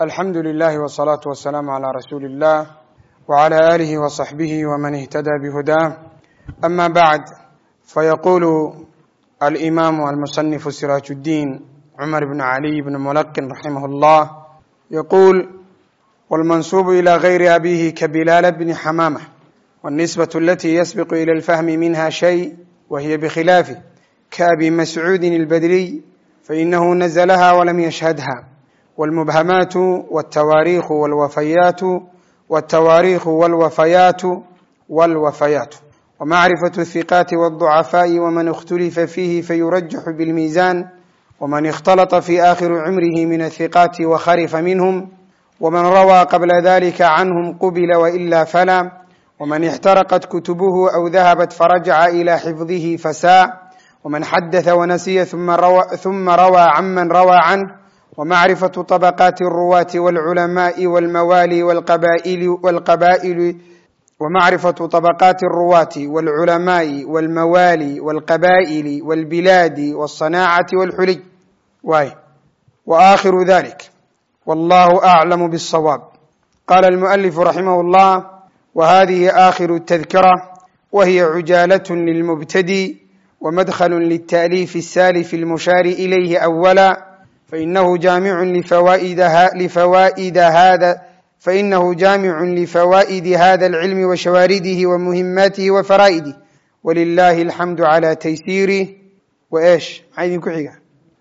alxamdu lilahi wsalaatu wasalaamu calaa rasuuli illah wcala aalihi wasaxbihi wman ihtada bihudaa ama bacd fayaqulu alimaamu almusanifu siraaj اddiin cumar bn caliy bn mulaqin raximah اllah yaquul wاlmansubu ilى gayri abihi kabilaala bni xamaamة wاlnisbaة alati yasbiqu ilى اlfahmi minha shay wahiya bkhilaafi kaabi mascuudi اlbadriy fainahu nazlha walam yashhadha والمبهمات والتواريخ والوفيات والتواريخ والوفيات والوفيات ومعرفة الثقات والضعفاء ومن اختلف فيه فيرجح بالميزان ومن اختلط في آخر عمره من الثقات وخرف منهم ومن روى قبل ذلك عنهم قبل وإلا فلا ومن احترقت كتبه أو ذهبت فرجع إلى حفظه فساء ومن حدث ونسي ثم روى, ثم روى عمن روى عنه ومعرفة طبقات الرواة والعلماء والموالي والقبائل والقبائل ومعرفة طبقات الرواة والعلماء والموالي والقبائل والبلاد والصناعة والحلي واي وآخر ذلك والله أعلم بالصواب قال المؤلف رحمه الله وهذه آخر التذكرة وهي عجالة للمبتدي ومدخل للتأليف السالف المشار إليه أولا فإنه جامع لفوائد, لفوائد هذا فإنه جامع لفوائد هذا العلم وشوارده ومهماته وفرائده ولله الحمد على تيسيره وإيش عايزين كحيقة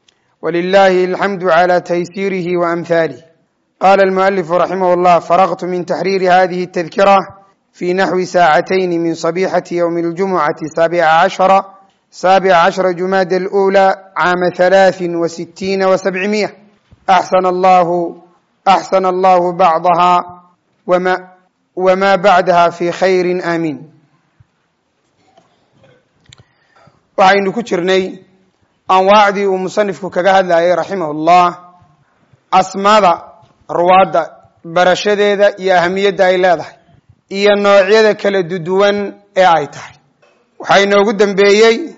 ولله الحمد على تيسيره وأمثاله قال المؤلف رحمه الله فرغت من تحرير هذه التذكرة في نحو ساعتين من صبيحة يوم الجمعة سابع عشر سابع عشر جماد الأولى عام ثلاث وستين وسبعمائة أحسن الله أحسن الله بعضها وما وما بعدها في خير آمين waxaynu ku jirnay anwaacdii uu musanifku kaga hadlayay raximah ullah asmaada ruwaadda barashadeeda iyo ahamiyadda ay leedahay iyo noocyada kala duduwan ee ay tahay waxaa inoogu dambeeyey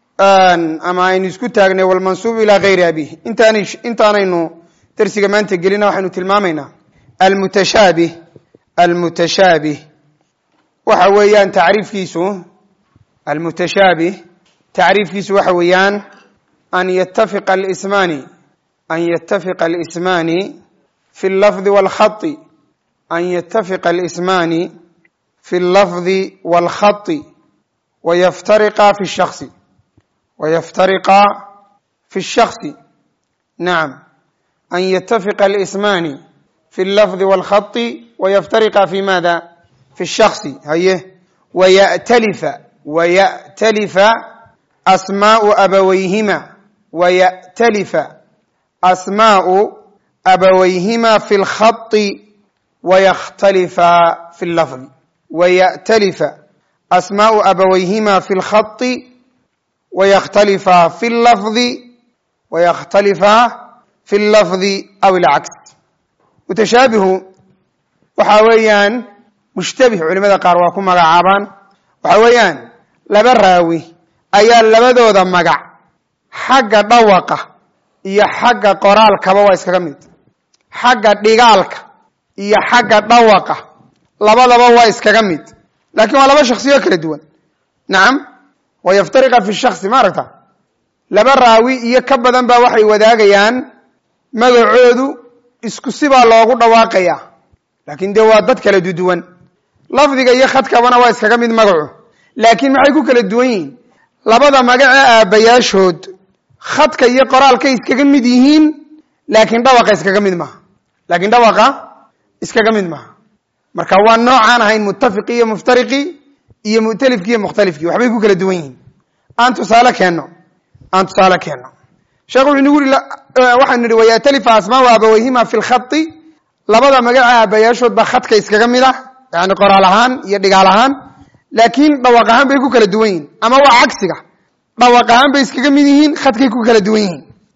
ama aynu isku taagnay walmansuub ilaa gayri abih intaan intaanaynu darsiga maanta gelina waxaynu tilmaamaynaa almutashaabih almutashaabih waxa weeyaan tacriifkiisu almutashaabih tacriifkiisu waxa weeyaan an yatafiqa alismaani an yatafiqa alismaani fi اllafdi wاlkhai an yatafiqa alismaani fi اllafdi wاlkhati wayaftariqa fi الshakصi ويفترقا في الشخص نعم أن يتفق الاسمان في اللفظ والخط ويفترقا في ماذا في الشخص هيه ويأتلف ويأتلف أسماء أبويهما ويأتلف أسماء أبويهما في الخط ويختلفا في اللفظ ويأتلف أسماء أبويهما في الخط ويختلفا في اللفظ ويختلفا في اللفظ أو العكس متشابه waxa weeyaan mushtabih culimada qaar waa ku magacaabaan waxa weeyaan laba raawi ayaa labadooda magac xagga dhawaqa iyo xagga qoraalkaba waa iskaga mid xagga dhigaalka iyo xagga dhawaqa labadaba waa iskaga mid laakiin waa laba shaksiyo kala duwan nacam wayaftariqa fi shaksi ma aragta laba raawi iyo ka badan baa waxay wadaagayaan magacoodu isku sibaa loogu dhawaaqaya laakin dee waa dad kala duduwan lafdiga iyo khadkabana waa iskaga mid magacu laakiin maxay ku kala duwan yihiin labada magace aabayaashood khadka iyo qoraalkay iskaga mid yihiin laakiin dhawaqa iskaga mid maaha laakiin dhawaqa iskaga mid maaha marka waa noocaan ahayn muttafiqi iyo muftariqi iyo mu'talifki iyo mukhtalifki waxbay ku kala duwan yihiin aan tusaale keenno aan tusaale keenno sheekh wuxuu nagu yiri waxaanu nihi wayatalifa asmaau abaweyhima fi lkhati labada magaca aabayaashood baa khadka iskaga mid ah yani qoraal ahaan iyo dhigaal ahaan laakiin dhawaq ahaan bay ku kala duwan yihiin ama waa cagsiga dhawaq ahaan bay iskaga mid yihiin khadkay ku kala duwan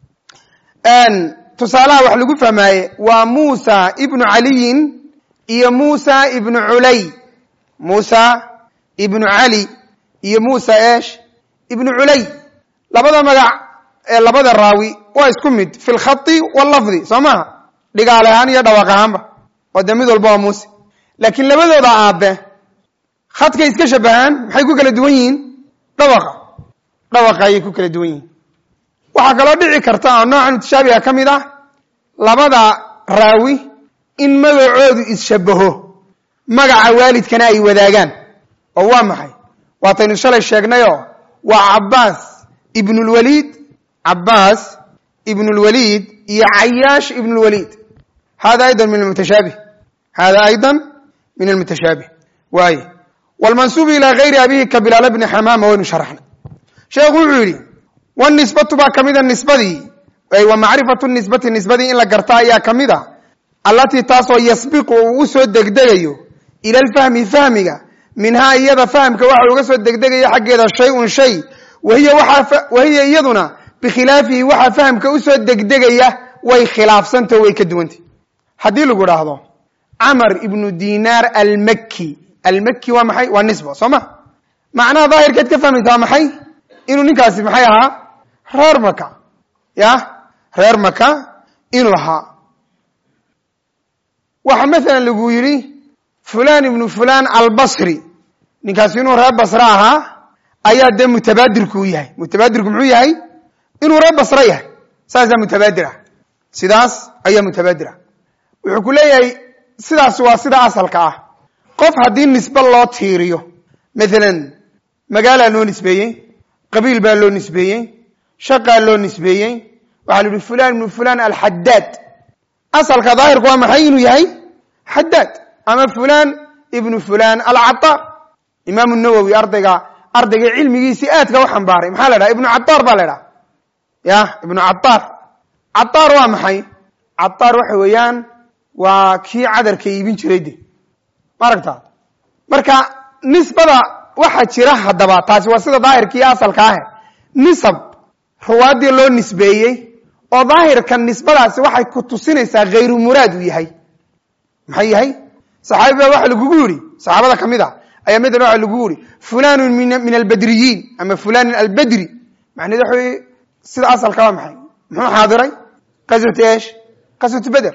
yihiin tusaalaha wax lagu fahmaaye waa muusa ibnu caliyin iyo muusa ibnu culay muusa ibnu cali iyo muusa esh ibnu culay labada magac ee labada raawi waa isku mid fi lkhai wallafdi soo maha dhigaal ahaan iyo dhawaaq ahaanba oo dee mid walba waa muuse laakiin labadooda aabe khadkay iska shabahaan maxay ku kala duwan yihiin dhawaqa dhawaqa ayay ku kala duwan yihiin waxaa kaloo dhici karta oo noocan mutashaabiha ka mid ah labada raawi in magacoodu isshabaho magaca waalidkana ay wadaagaan oo waa maxay waataynu shalay sheegnayoo waa cabbaas ibnulwaliid cabbaas ibnulwaliid iyo cayaash ibnulwaliid hada aydan min almutashaabih hada aydan min almutashaabih waaye wlmansuubu ilaa gayri abihi ka bilaal bni xamaama waynu sharaxnay sheekhu wuxuu yidhi wnisbatu baa ka mida nisbadii wa macrifatu nisbati nisbadii in la garta ayaa ka mid a allatii taasoo yasbiqu uu usoo degdegayo ila alfahmi fahmiga minhaa iyada fahamka waxa uga soo degdegaya xaggeeda shay-un shay wahiya iyaduna bikhilaafihi waxa fahamka usoo degdegaya way khilaafsanta way ka duwantay haddii lagu dhaahdo camar ibnu dinaar almaki almaki waa maxay waa nisba soo ma macnaha daahirkeed ka fahmaysa waa maxay inuu ninkaasi maxay ahaa reer maka ya reer maka inuu ahaa waxa masalan lagu yidhi fulan ibnu fulan albasri ninkaasi inuu reer basre ahaa ayaa dee mutabaadirku u yahay mutabaadirku muxuu yahay inuu reer basre yahay saasaa mutabaadir ah sidaas ayaa mutabaadir ah wuxuu ku leeyahay sidaas waa sida asalka ah qof haddii nisbe loo tiiriyo maalan magaalaa loo nisbeeyey qabiil baa loo nisbeeyey shaqaa loo nisbeeyey waxaa la yihi fulan ibnu fulan alxadaad asalka daahirku waa maxay inuu yahay xadaad ama fulan ibnu fulan alcataar imaamu nawowi ardayga ardayga cilmigiisii aadka u xambaaray maxaa la dhaha ibnu cataar baa la dhaha ya ibnu cataar cataar waa maxay cataar waxa weeyaan waa kii cadarka iibin jiray de ma aragta marka nisbada waxaa jira haddaba taasi waa sida daahirkii asalka ahe nisab ruwaadii loo nisbeeyey oo daahirka nisbadaasi waxay ku tusinaysaa hayru muraad uu yahay maxay yahay saxaabi baa waxa lagugu yidhi saxaabada ka mid a ayaa maala waxa lagugu yihi fulanun min albadriyiin ama fulanun albadri macnaheed waxa wey sida asalka waa maxay muxuu xaadiray qaswatu esh qaswatu beder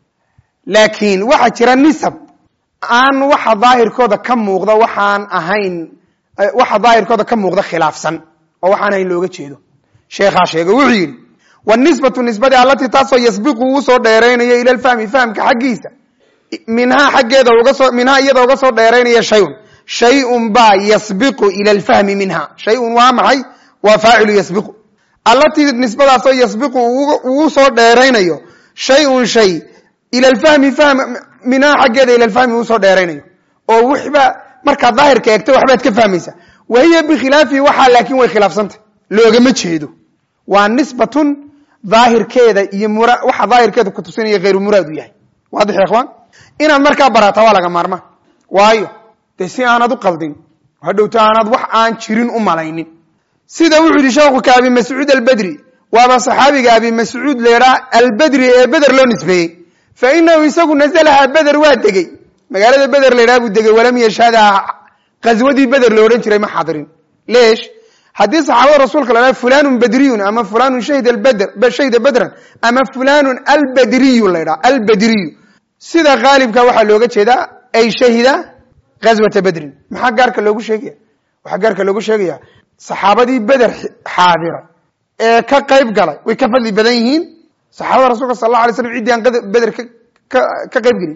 laakiin waxaa jira nisab aan waxa daahirkooda ka muuqda waxaan ahayn waxa daahirkooda ka muuqda khilaafsan oo waxaan ahayn looga jeedo sheekhaa sheegay wuxuu yidhi wnisbatu nisbadii allatii taasoo yasbiqu uu soo dheeraynayo ila lfahmi fahamka xaggiisa minhaa xaggeeda ugasoo minhaa iyada uga soo dheeraynaya shayun shayun baa yasbiqu ila alfahmi minha shayun waa maxay waa faacilu yasbiqu allatii nisbadaasoo yasbiqu uu soo dheeraynayo shayun shay ila lfahmi fahm minhaa xaggeeda ila lfahmi uu soo dheeraynayo oo wixba markaad daahirka eegto waxbaad ka fahmaysa wahiya bikhilaafihi waxaa laakiin way khilaafsantah loogama jeedo waa nisbatun daahirkeeda iyo mura waxa daahirkeeda ku tusinaya hayru muraad u yahay waadix ya ikhwaan inaad markaa barata waa laga maarma waayo dee si aanad u qaldin hadhowto aanad wax aan jirin u malaynin sida wuxuu yihi sheekhu ka abi mascuud albedri waaba saxaabiga abi mascuud leedhaa albedri ee beder loo nisbeeyey fa inahu isagu nazalaha beder waa degey magaalada beder laydhaha buu degey walam yashhada qaswadii beder lo odhan jiray ma xadirin leesh haddii saxaabada rasuulka la dhaha fulanun badriyun ama fulanun shahida beder shahida bedran ama fulanun albadriyu la ydhaha albadriyu sida haalibka waxaa looga jeedaa ay shahida ghazwata bedrin maxaa gaarka loogu sheegaya waxaa gaarka loogu sheegaya saxaabadii beder xaadiray ee ka qayb galay way ka fadli badan yihiin saxaabada rasulka sal alla alay slam ciddii aan beder ka qayb gelin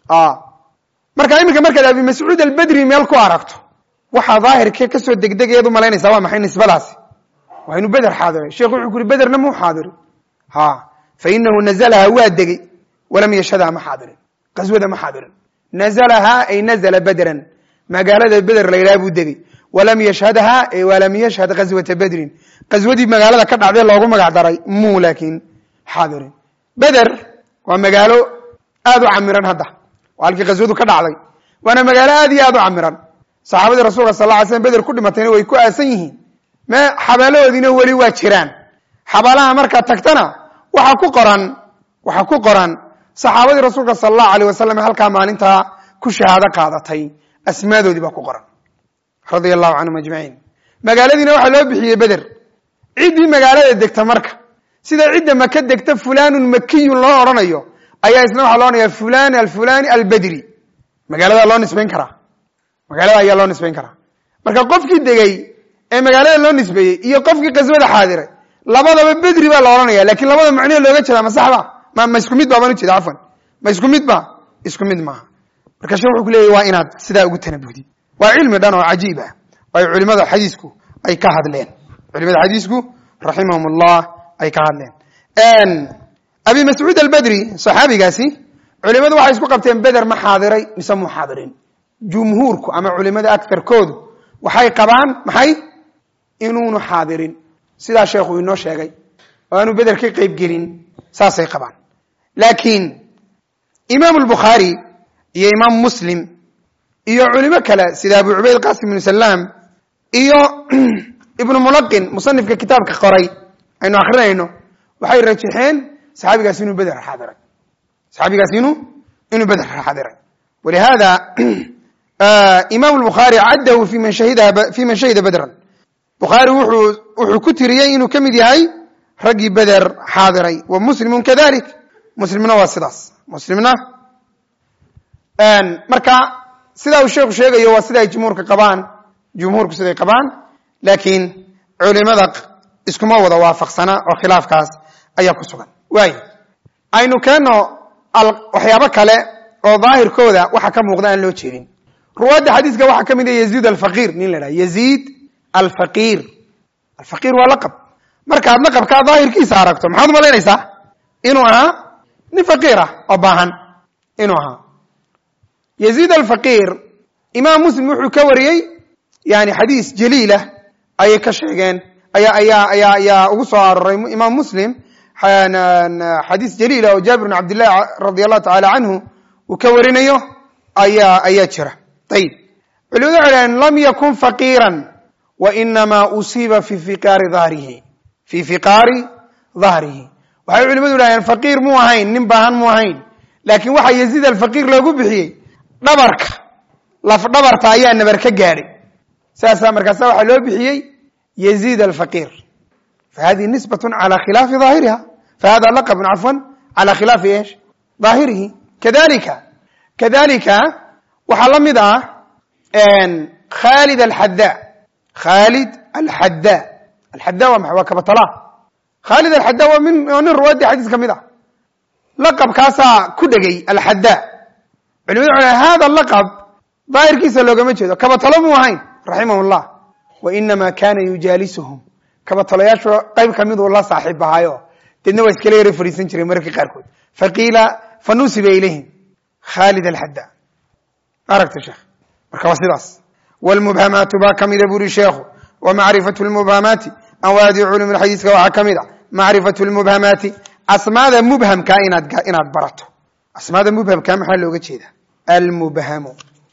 marka iminka markaad abi mascuud albedri meel ku aragto waxaa daahirkee kasoo degdegayaad u malaynaysaa waa maxay nisbadaasi waa inuu beder xaadiray sheekhu wuxuu ku yuri bederna muu xaadirin ha fa inahu nazalaha waa degey walam yashhadha ma xaadirin qaswada ma xaadirin nazalaha ay nazla bedran magaalada beder la yidhaha buu degey walam yashhadha ay walam yashhad qaswata bedrin qaswadii magaalada ka dhacday loogu magac daray muu laakiin xaadirin beder waa magaalo aad u camiran hadda waa halkii qaswadu ka dhacday waana magaalo aad iyo aad u camiran saxaabadii rasulka sal ly slm beder ku dhimatayna way ku aasan yihiin me xabaalahoodiina weli waa jiraan xabaalaha markaad tagtana waxaa ku qoran waxaa ku qoran saxaabadii rasuulka sal allahu aleyh wasalam halkaa maalintaa ku shahaado qaadatay asmaadoodii baa ku qoran radia allahu canhum ajmaciin magaaladiina waxaa loo bixiyey beder ciddii magaalada degta marka sida cidda maka degta fulanun makiyun loo odhanayo ayaa isna waxaa loo naya fulan alfulani albedri magaalada loo nisbayn karaa magaalada ayaa loo nisbayn karaa marka qofkii degay ee magaalada loo nisbeeyey iyo qofkii qaswada xaadiray labadaba bedri baa la odhanaya lakin labada macnee looga jeeda ma saxba ma ma isku mid ba baan ujeeda cafwan ma isku mid ba isku mid maaha marka shekh wuxuu ku leeyahy waa inaad sidaa ugu tanabuhdid waa cilmi dhan oo cajiib ah ay culimada xadiisku ay ka hadleen culimada xadiisku raximahum ullah ay ka hadleen abi mascuud albedri saxaabigaasi culimadu waxay isku qabteen beder ma xaadiray mise mu xaadirin jumhuurku ama culimada akarkoodu waxay qabaan maxay inuunu xaadirin sidaa sheekhu inoo sheegay oo aanu beder ka qeyb gelin saasay qabaan laakiin imaam lbukhaari iyo imaam muslim iyo culimo kale sida abu cubayd qasim ibnu salaam iyo ibnu mulaqin musanifka kitaabka qoray aynu akrinayno waxay rajaxeen saxaabigaas inuu beder xaadiray saxaabigaas inuu inuu beder xaadiray walihada imam lbukhaari caddahu fi man shahida fi man shahida bedran bukhaari wuxuu wuxuu ku tiriyey inuu ka mid yahay raggii beder xaadiray wa muslimun kadalik muslimna waa sidaas muslimna marka sidaa uu sheekhu sheegayo waa sida ay jumhuurka qabaan jumhuurku siday qabaan laakiin culimada iskuma wada waafaqsana oo khilaafkaas ayaa ku sugan waay aynu keenno waxyaabo kale oo daahirkooda waxa ka muuqda aan loo jeedin ruwaadda xadiiska waxaa ka mid ah yaziid alfaqiir nin la dhaha yaziid alfaqiir alfaqiir waa laqab markaad laqabkaa daahirkiisa aragto maxaad umalaynaysaa inuu ahaa nin faqiir ah oo baahan inuu ahaa yaziid alfaqiir imaam muslim wuxuu ka wariyey yani xadiis jaliilah ayay ka sheegeen aya ayaa ayaa ayaa ugu soo aroray imaam muslim xadiis jaliila oo jaabir bn cabdillahi radi allahu tacaala canhu uu ka warinayo ayaa ayaa jira ayib culimadu waxay dhaheen lam yakun faqiiran wa inamaa usiiba fi fiqaari dahrihi fi fiqaari dahrihi waxay culimadu dhaheen faqiir muu ahayn nin baahan muu ahayn laakiin waxaa yaziid alfaqiir loogu bixiyey dhabarka laf dhabarta ayaa nabar ka gaadhay saasaa markaasa waxaa loo bixiyey yaziid alfaqiir fahadihi nisbat cala khilaafi daahiriha fahada laqabun cafwan cala khilaafi esh daahirihi kadalika kadalika waxaa la mid ah khalid alxadda khalid alxadda alxadda waa maxay waa kabatala khalid alxadda waa min waa nin ruwaadii xadiis ka mid ah laqabkaasaa ku dhegay alxadda culimadu waxay hada laqab daahirkiisa loogama jeedo kabatalo muu ahayn raximah llah wa inama kana yujaalisuhum kabatalayaashu qayb kamiduu la saaxiib ahaayo deedna waa iskala yara fadhiisan jiray mararka qaarkood faqiila fanusiba ilayhim khalid alxadda aragta sheekh marka waa sidaas wlmubhamaatu baa kamida buri sheekhu wa macrifatu lmubhamaati anwaadi culum xadiiska waxaa kamid a macrifatu lmubhamaati asmaada mubhamka inaad inaad barato asmaada mubhamka maxaa looga jeeda almubhamu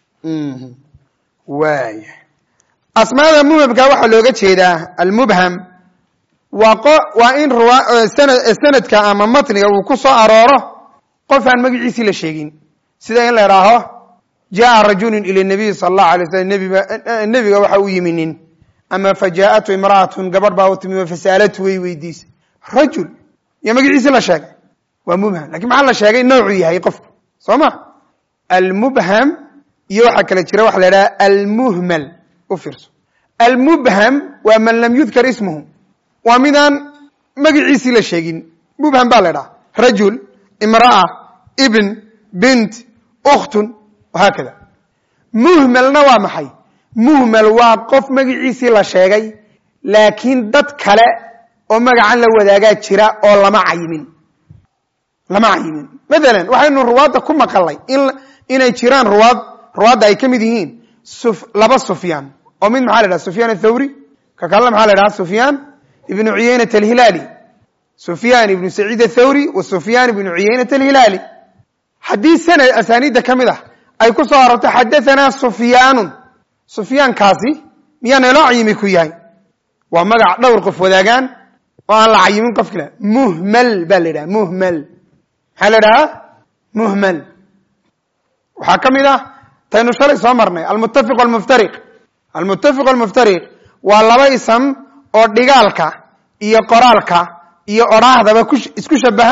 waaya asmaada mubhamka waxaa looga jeedaa almubham waa waa in sanadka ama matniga uu ku soo arooro qof aan magaciisii la sheegin sida in la idhaaho jaءa rajulu ilى nabiyi sal اlahu alay slam nebiga waxa u yimi nin ama fajaءatu imra'atu gabadh baa u timi fasaalatu way weydiisay rajul iyo magaciisi la sheegay waa mubham lakin maxaa la sheegay noocuu yahay qofku soo ma almubham iyo waxaa kale jira waxa la idhaha almuhmal u fiirso almubham waa man lam yudkar ismuhu waa midaan magaciisii la sheegin mubham baa la idhaha rajul imra'a ibn bint ukhtun haakada muhmalna waa maxay muhmal waa qof magaciisii la sheegay laakiin dad kale oo magacan la wadaagaa jira oo lama cayimin lama cayimin mathalan waxaynu ruwaadda ku maqalay in inay jiraan ruwaad ruwaadda ay ka mid yihiin laba sufyaan oo mid maxaa la dhaha sufyaan athawri ka kalena maxaa la dhaha sufyaan ibnu cuyaynat alhilaali sufyaan ibnu saciid athawri wa sufyaan ibnu cuyaynat alhilaali haddii sanad asaaniidda ka mid ah ay ku soo arorto xadaanaa sufyaanun sufyaankaasi miyaa naloo cayimi ku yahay waa magac dhowr qof wadaagaan oo aan la cayimin qof kale muhmal baa la yidhaha muhmal maxaa la idhahaa muhmal waxaa ka mid ah taynu shalay soo marnay almuttafiq almuftariq almuttafiq almuftariq waa laba isam oo dhigaalka iyo qoraalka iyo odhaahdaba isku shabaha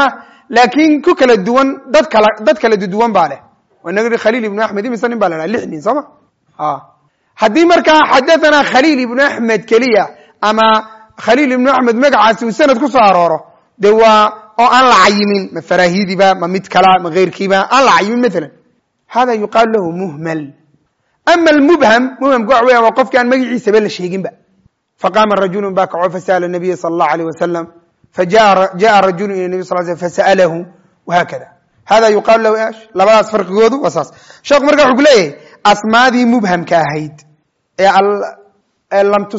laakiin ku kala duwan dad kala dad kala duduwan baa leh inaga i khaliil ibnu axmed imise nin baa la dhaha lix nin soo ma haddii markaa xadathana khaliil ibnu axmed keliya ama khaliil ibnu axmed magacaasi uu sanad ku soo arooro de waa oo aan la cayimin ma faraahidiba ma mid kala ma keyrkiiba aan la cayimin maalan hada yuqaalu lahu muhmal ama almubham mubhamka waxa weya waa qofki aan magaciisaba la sheeginba faqama rajulu baa kaco fasa'ala nabiya sala allahu alayh wasalam fajaءa rajulu ila nabi sal sl fasa'alahu wahakada hada yuqaalu lahu ash labadaas farqigoodu waa saas sheekhu marka wuxuu ku leeyahay asmaadii mubhamka ahayd ee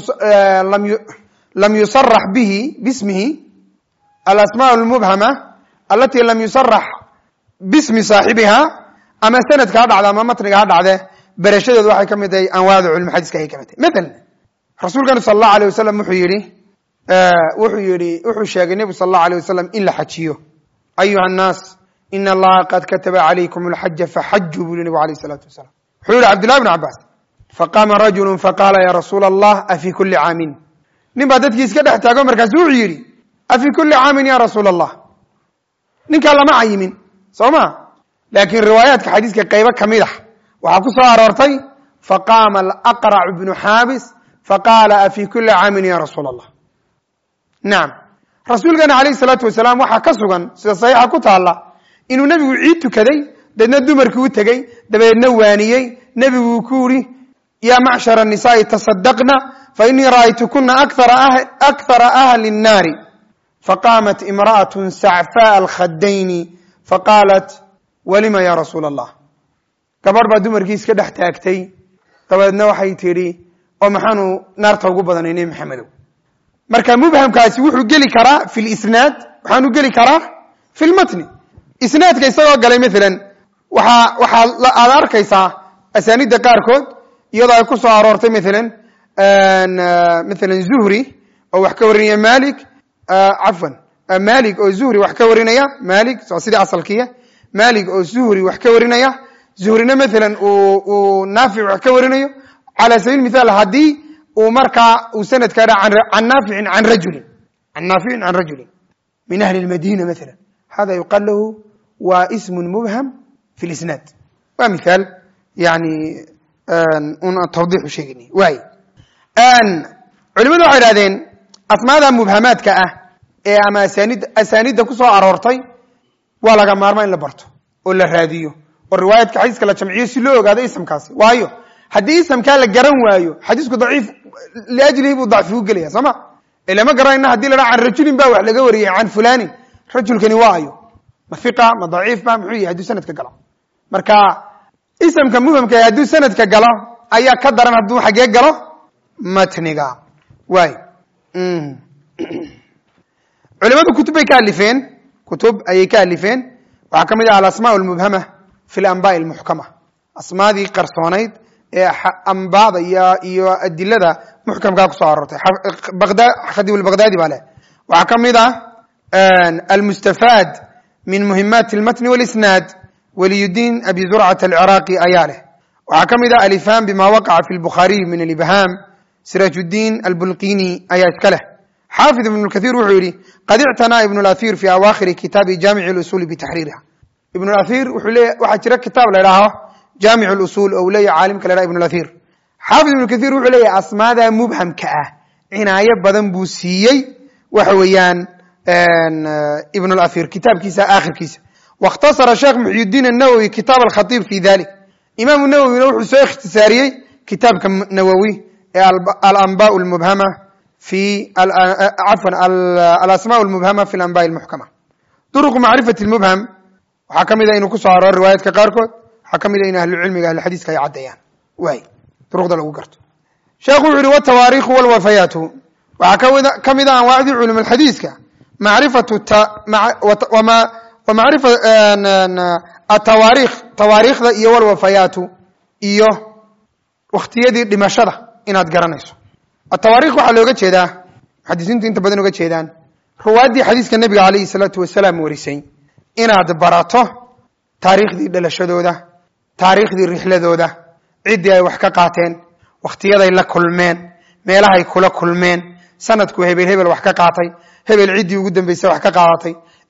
lam yusarax bihi bismihi alasma lmubhama alati lam yusarax bismi saaxibiha ama sanadka ha dhacda ama matniga ha dhacde berashadeedu waxay ka mid tahay anwaada culum xadiiska ayay ka mid tahay maala rasuulkanu sal allahu alيh wasalam wuxuu yihi wuxuu yihi wuxuu sheegay nebigu sal allahu alيh wasalam in la xajiyo ayuha الnaas in allaha qad kataba calaykum اlxaja faxajuu buu nebigu alayh الsalaatu wasalam wuxuu yihi cabdullahi bn cabaas faqama rajulu faqala ya rasuula allah afi kuli caamin nin baa dadkii iska dhex taago markaasu wuxuu yidhi afi kuli caamin ya rasuula allah ninkaa lama cayimin soo ma laakiin riwaayaadka xadiiska qaybo kamid ah waxaa ku soo aroortay faqama alaqracu bnu xaabis faqala afi kuli caamin ya rasuula allah nacam rasuulkana alayh salaatu wasalaam waxaa ka sugan sida saxiixa ku taalla inuu nebigu ciid tukaday deedna dumarkii u tegey dabeedna waaniyey nebiguu ku yidhi ya macshar الnisaءi taصadaqna fainii ra'aytukuna akthara ahli الnaari faqamat imra'aة sacfaء alkhadayni faqaalat walima ya rasuula allah gabadh baa dumarkii iska dhex taagtay dabeedna waxay tidhi oo maxaanu naarta ugu badanay nebi maxamedow marka mubhamkaasi wuxuu geli karaa fi lisnaad waxaanu geli karaa fi lmatni isnaadka isagoo galay maalan waaa waxaa aad arkaysaa asaanida qaarkood iyadoo ay ku soo aroortay maalan maalan zuhri oo wax ka warinaya malik cafwan malik oo zuhri wax ka warinaya malik waa sidii asalkiya malik oo zuhri wax ka warinaya zuhrina maalan uu naafic wax ka warinayo cala sabiil mithaal haddii uu markaa uu sanadka dha can naaficin can rajulin can naaficin can rajulin min ahli lmadina maala hada yuqaal lahu waa ismu mubham fi lisnaad waa mithaal yani un tawdiixu sheegayna waay culimadu waxay idhahdeen asmaada mubhamaadka ah ee ama asaanid asaanidda ku soo aroortay waa laga maarmaa in la barto oo la raadiyo oo riwaayadka xadiiska la jamciyo si loo ogaado isamkaasi waayo haddii isamkaa la garan waayo xadiisku daciif liajlihi buu dacfi u gelaya soo ma ilama garanayna hadii la dhaa can rajulin ba wax laga wariyey can fulanin rajulkani waa ayo ma hiqa ma daciif ba muxuu yahay hadduu sanadka galo marka isamka mubhamka hadduu sanadka galo ayaa ka daran hadduu xagee galo matniga waay culimadu kutub bay ka alifeen kutub ayay ka alifeen waxaa ka mid ah alasma lmubhama fi lanbaai lmuxkama asmaadii qarsoonayd ee ambaada iyo iyo adilada muxkamkaa kusoo aroortay khadiib lbaghdadi baa leh waxaa ka mid ah almustafaad min muhimaati اlmatni wاlisnaad waliyudiin abi zurcat alciraaqi ayaa leh waxaa ka mid ah alifham bima waqaca fi lbukhaariy min alibham siraaj udiin albulqini ayaa iska leh xaafid ibn kahiir wuxuu yihi qad ictanaa ibn اlathir fi awaakhiri kitaabi jaamic اlusuli bitaxriiriha ibn اlathir wuxuu leeya waxaa jira kitaab la idhaaho jaamic اlusul oo uu leeyahy caalimka la dhaha ibn اlathir xaafid ibn kahiir wuxuu leeyahy asmaada mubhamka ah cinaayo badan buu siiyey waxa weeyaan ibn اlathir kitaabkiisa aakhirkiisa waاkhtasara sheekh muxyidiin الnawowi kitaab alkhatiib fi dalik imaamu nawowina wuxuu soo ikhtisaariyey kitaabka nawowi ee alanba lmubhama fi cafwan alasma lmubhama fi alanbaai lmuxkama duruqu macrifati lmubham waxaa ka mid a inuu ku soo arooro riwaayaadka qaarkood waxaa ka mid a in ahlucilmiga ahluxadiiska ay caddeeyaan waay duruqda lagu garto sheekhu wuxu uhi watawaarikhu walwafayaatu waxaa ka mid a anwaacdii culum alxadiiska macrifatu wamacrifa atawaarikh tawaariikhda iyo walwafayaatu iyo wakhtiyadii dhimashada inaad garanayso atawaarikh waxaa looga jeedaa muxadisiintu inta badan oga jeedaan ruwaaddii xadiiska nebiga alayhi salaatu wasalaam warisay inaad barato taariikhdii dhalashadooda taariikhdii rixladooda ciddii ay wax ka qaateen wakhtiyaday la kulmeen meelahay kula kulmeen sanadku hebel hebel wax ka qaatay hebel ciddii ugu dambaysay wax ka qaadatay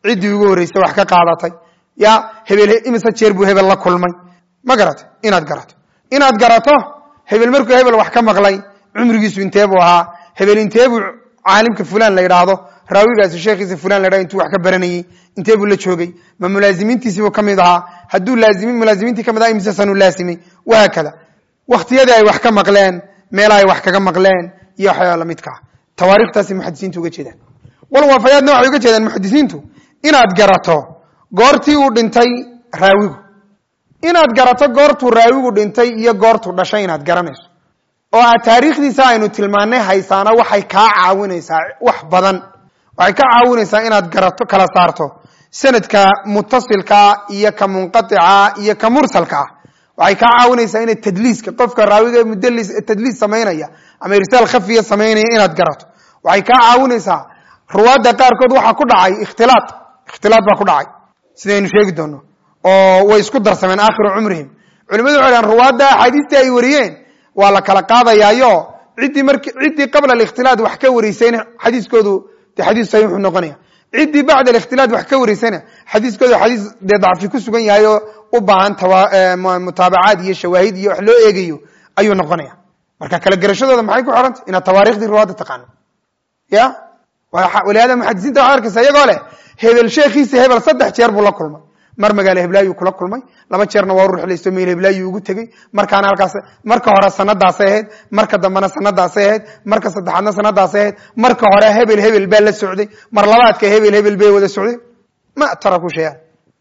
ciddii ugu horreysay wax ka qaadatay ya hebel imise jeer buu hebel la kulmay ma garato inaad garato inaad garato hebel markuu hebel wax ka maqlay cumrigiisu intee buu ahaa hebel intee buu caalimka fulan la yidhaahdo raawigaasi sheekhiisa fulan la yidhahdo intuu wax ka baranayey intee buu la joogay ma mulaazimiintiisibuu ka mid ahaa hadduu laazimi mulaazimiintii ka mid aha imise sanuu laasimay wahaakada waktiyadii ay wax ka maqleen meela ay wax kaga maqleen iyo waxyaaba lamidka ah tawaarikhtaasay muxadisiintu uga jeedaan wal waafayaadna waxay uga jeedaan muxadisiintu inaad garato goortii uu dhintay raawigu inaad garato goortuu raawigu dhintay iyo goortuu dhashay inaad garanayso oo aad taariikhdiisa aynu tilmaanay haysaana waxay kaa caawinaysaa wax badan waxay ka caawinaysaa inaad garato kala saarto sanadka mutasilkaa iyo ka munqatica iyo ka mursalka ah waxay kaa caawinaysaa inaad tadliiska qofka raawiga mudlis tadliis samaynaya ama irsaal khafiya samaynaya inaad garato waxay kaa caawinaysaa ruwaadda qaarkood waxaa ku dhacay ikhtilaad ikhtilaad baa ku dhacay sidaynu sheegi doono oo way isku darsameen aakhiru cumrihim culimadu waxay dhahan ruwaadda axaadiistii ay wariyeen waa la kala qaadayaayo ciddii mark ciddii qabla alikhtilaad wax ka wariysayna xadiiskoodu dee xadiis saxiixu noqonaya ciddii bacda alikhtilaad wax ka wariysayna xadiiskoodu xadiis dee dacfi ku sugan yahay oo u baahan mutaabacaad iyo shawaahid iyo wax loo eegayo ayuu noqonaya marka kala gerashadooda maxay ku xorantay inaad tawaarikhdii ruwaadda taqaano ya walihaada muxadisiinta waxad arkaysa iyagoo leh hebel sheekhiisa hebel saddex jeer buu la kulmay mar magaalo heblaayuu kula kulmay laba jeerna waa u ruxlaysto meel heblaayuu ugu tegey markaana halkaas marka hore sanadaasay ahayd marka dambena sanadaasay ahayd marka saddexaadna sanadaasay ahayd marka hore hebel hebel baa la socday mar labaadka hebel hebel bay wada socday ma taraku shayaan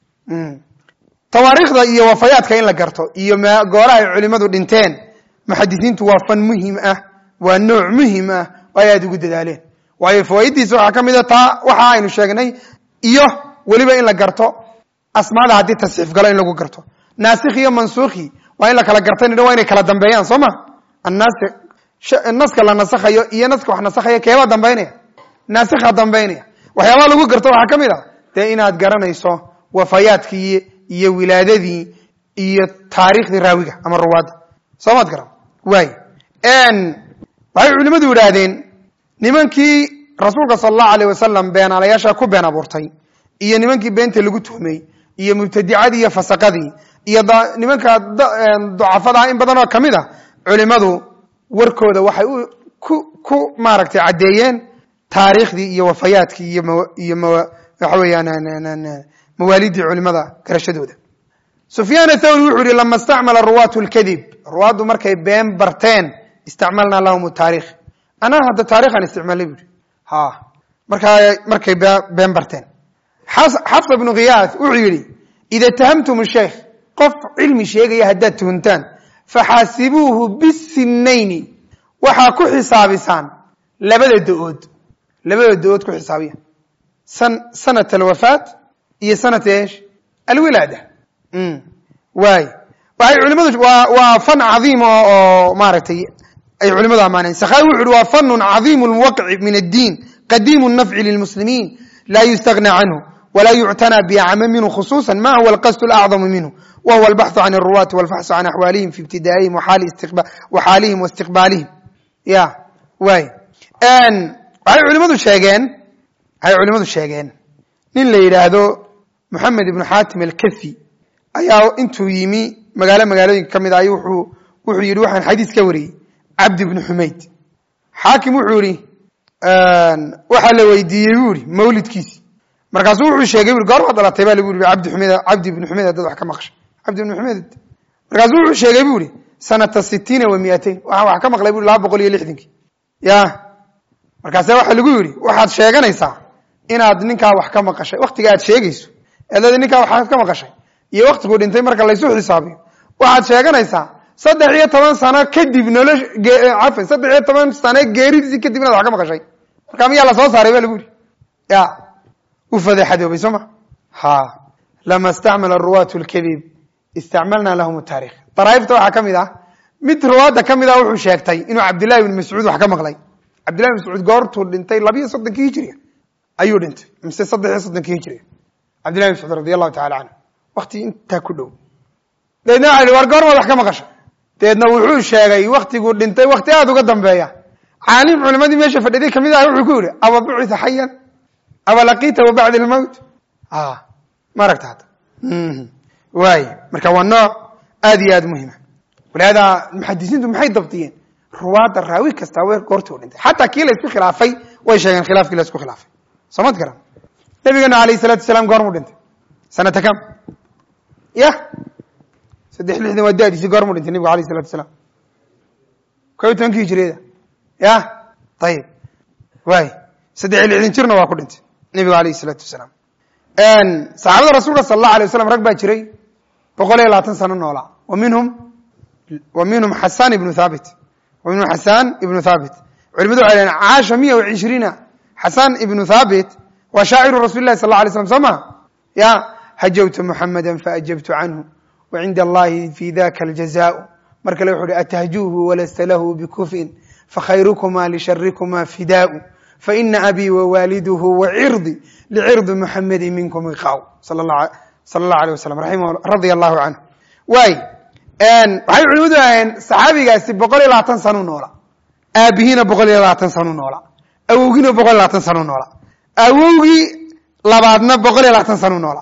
tawaariikhda iyo wafayaadka in la garto iyo gooraha ay culimadu dhinteen muxadisiintu waa fan muhim ah waa nooc muhim ah oo ay aada ugu dadaaleen waayo fawaaiddiisa waxaa ka mid a taa waxa aynu sheegnay iyo weliba in la garto asmaada haddii tasxiif galo in lagu garto naasikh iyo mansuukhi waa in la kala gartay waa inay kala dambeeyaan soo ma annaasi naska la nasakhayo iyo naska wax nasakhaya keebaa dambaynaya naasikha dambaynaya waxyaabaha lagu garto waxaa ka mid a dee inaad garanayso wafayaadkii iyo wilaadadii iyo taariikhdii raawiga ama ruwaadda soo maad garan waay waxay culimadu yidhaahdeen nimankii rasuulka sala allahu alayh wasalam beenaalayaasha ku been abuurtay iyo nimankii beenta lagu tuhmay iyo mubtadicadii iyo fasaqadii iyo nimanka ducafadaa in badan oo ka mid a culimadu warkooda waxay ku ku maaragtay caddeeyeen taariikhdii iyo wafayaadkii iyo iyo waxa weeyaan mawaalidii culimada garashadooda sufyaan athawri wuxuu yihi lama istacmala ruwaatu lkadib ruwaaddu markay been barteen istacmalnaa lahum taarikh anaa hadda taarikhaan isticmaalnay bu yihi ha markaa markay been barteen xafsa bnu khiyaas wuxuu yidhi ida tahamtum sheikh qof cilmi sheegaya haddaad tuhuntaan faxaasibuuhu bisinayni waxaa ku xisaabisaan labada da-ood labada da-ood ku xisaabiya sanat alwafaat iyo sanat esh alwilaada waay waxay culimadu waa fan cadiima oo maaragtay ay culimadu ammaaneen sakhawi wuxu uhi waa fanun cadiimu lwaqci min addiin qadiimu nafci lilmuslimiin laa yustagna canhu wla yuctanى bacama minhu khusuusa ma huwa alqasd اlacظamu minhu wa huwa albaxثu can الruwaati wاlfaxثu can axwaalihim fi ibtidaa'ihim waxaalihim waاstiqbaalihim ya way waxay culimadu sheegeen waxay culimadu sheegeen nin la yidhaahdo moxamed ibnu xaatim alkafi ayaa intuu yimi magaalo magaalooyinka ka mid ah wuxuu wuxuu yidhi waxaan xadiis ka wariyey cabdi bnu xumayd xaakim wuxuu yihi waxaa la weydiiyey buu yihi mawlidkiisi markaasuu wuxuu sheegay bui goor baad dhalatay baa lagu yiri cabdi xumed cabdi ibnu xumed haddaad wax ka maqshay cabdi ibnu xumed markaasuu wuxuu sheegay bu ihi sanata sitiina wa miatain waxaan wax ka maqlay bu laba boqol iyo lixdankii ya markaase waxaa lagu yidhi waxaad sheeganaysaa inaad ninkaa wax ka maqashay waktiga aad sheegayso eedadi ninkaa waxaad ka maqashay iyo waktiguu dhintay marka laysu xisaabiyo waxaad sheeganaysaa saddex iyo toban sano kadib nolosh cafan saddex iyo toban sano geeridiisii kadib inaad wax ka maqashay marka miyaa lasoo saaray ba lagu yidhi ya u fadeexadoobay soo ma ha lama istacmala ruwaatu lkadib istacmalna lahum taarikh daraaifta waxaa ka mid ah mid ruwaadda ka mid ah wuxuu sheegtay inuu cabdillahi ibn mascuud wax ka maqlay cabdillahi ibn mascuud goortuu dhintay labiiyo soddonkii hijriga ayuu dhintay mise saddex iyo soddonkii hijriga cabdillahi ibn mascuud radi allahu tacala canhu wakti intaa ku dhow dabeedna waxa war goormaad wax ka maqashay dabeedna wuxuu sheegay waktiguu dhintay wakti aada uga dambeeya caalim culimadii meesha fadhiday kamid ah wuxuu ku yihi aba bucitha xayan aba laqiitahu bacda almowt ma aragta hadda waay marka waa nooc aad iyo aad muhima walihaada muxadisiintu maxay dabdiyeen ruwaadda raawi kasta w goortuu dhintay xataa kii la isku khilaafay way sheegeen khilaafkii la isku khilaafay soomad garan nabigeena alayh salatu wasalaam goormuu dhintay sanata kam ya saddex lixdan waa dadiisi goormuu dhintay nabigu alayh salatu wasalaam ko iyo tobankii hijiriyada ya ayib waay saddex iyo lixdan jirna waa ku dhintay nabigu alayh salaatu wasalaam saxaabada rasuulka sala allahu alay waslam rag baa jiray boqol iyo labaatan sano noolaa wa minhum wa minhum xasan ibnu thabit wa minhum xasan ibnu thabit culimadu waxay lehen caasha miya wa cishriina xasan ibnu thabit waa shaaciru rasuli lahi sal la alay slam soo ma ya hajawtu muxamada faajabtu canhu wa cinda allahi fi daka aljazaau mar kale wuxu uhi atahjuuhu walasta lahu bikufin fakhayrukuma lisharikuma fidaau faina abii wawaliduhu wacirdi licirdi muxamedi minkum iqaaw sal allahu alيh wasalam radia allahu canhu waay waxay culimadu aheen saxaabigaasi boqol iyo labaatan sanu noola aabihiina boqol iyo labaatan sanu noola awowgiina boqol iyo labaatan sanu noola awowgii labaadna boqol iyo labaatan sanu noola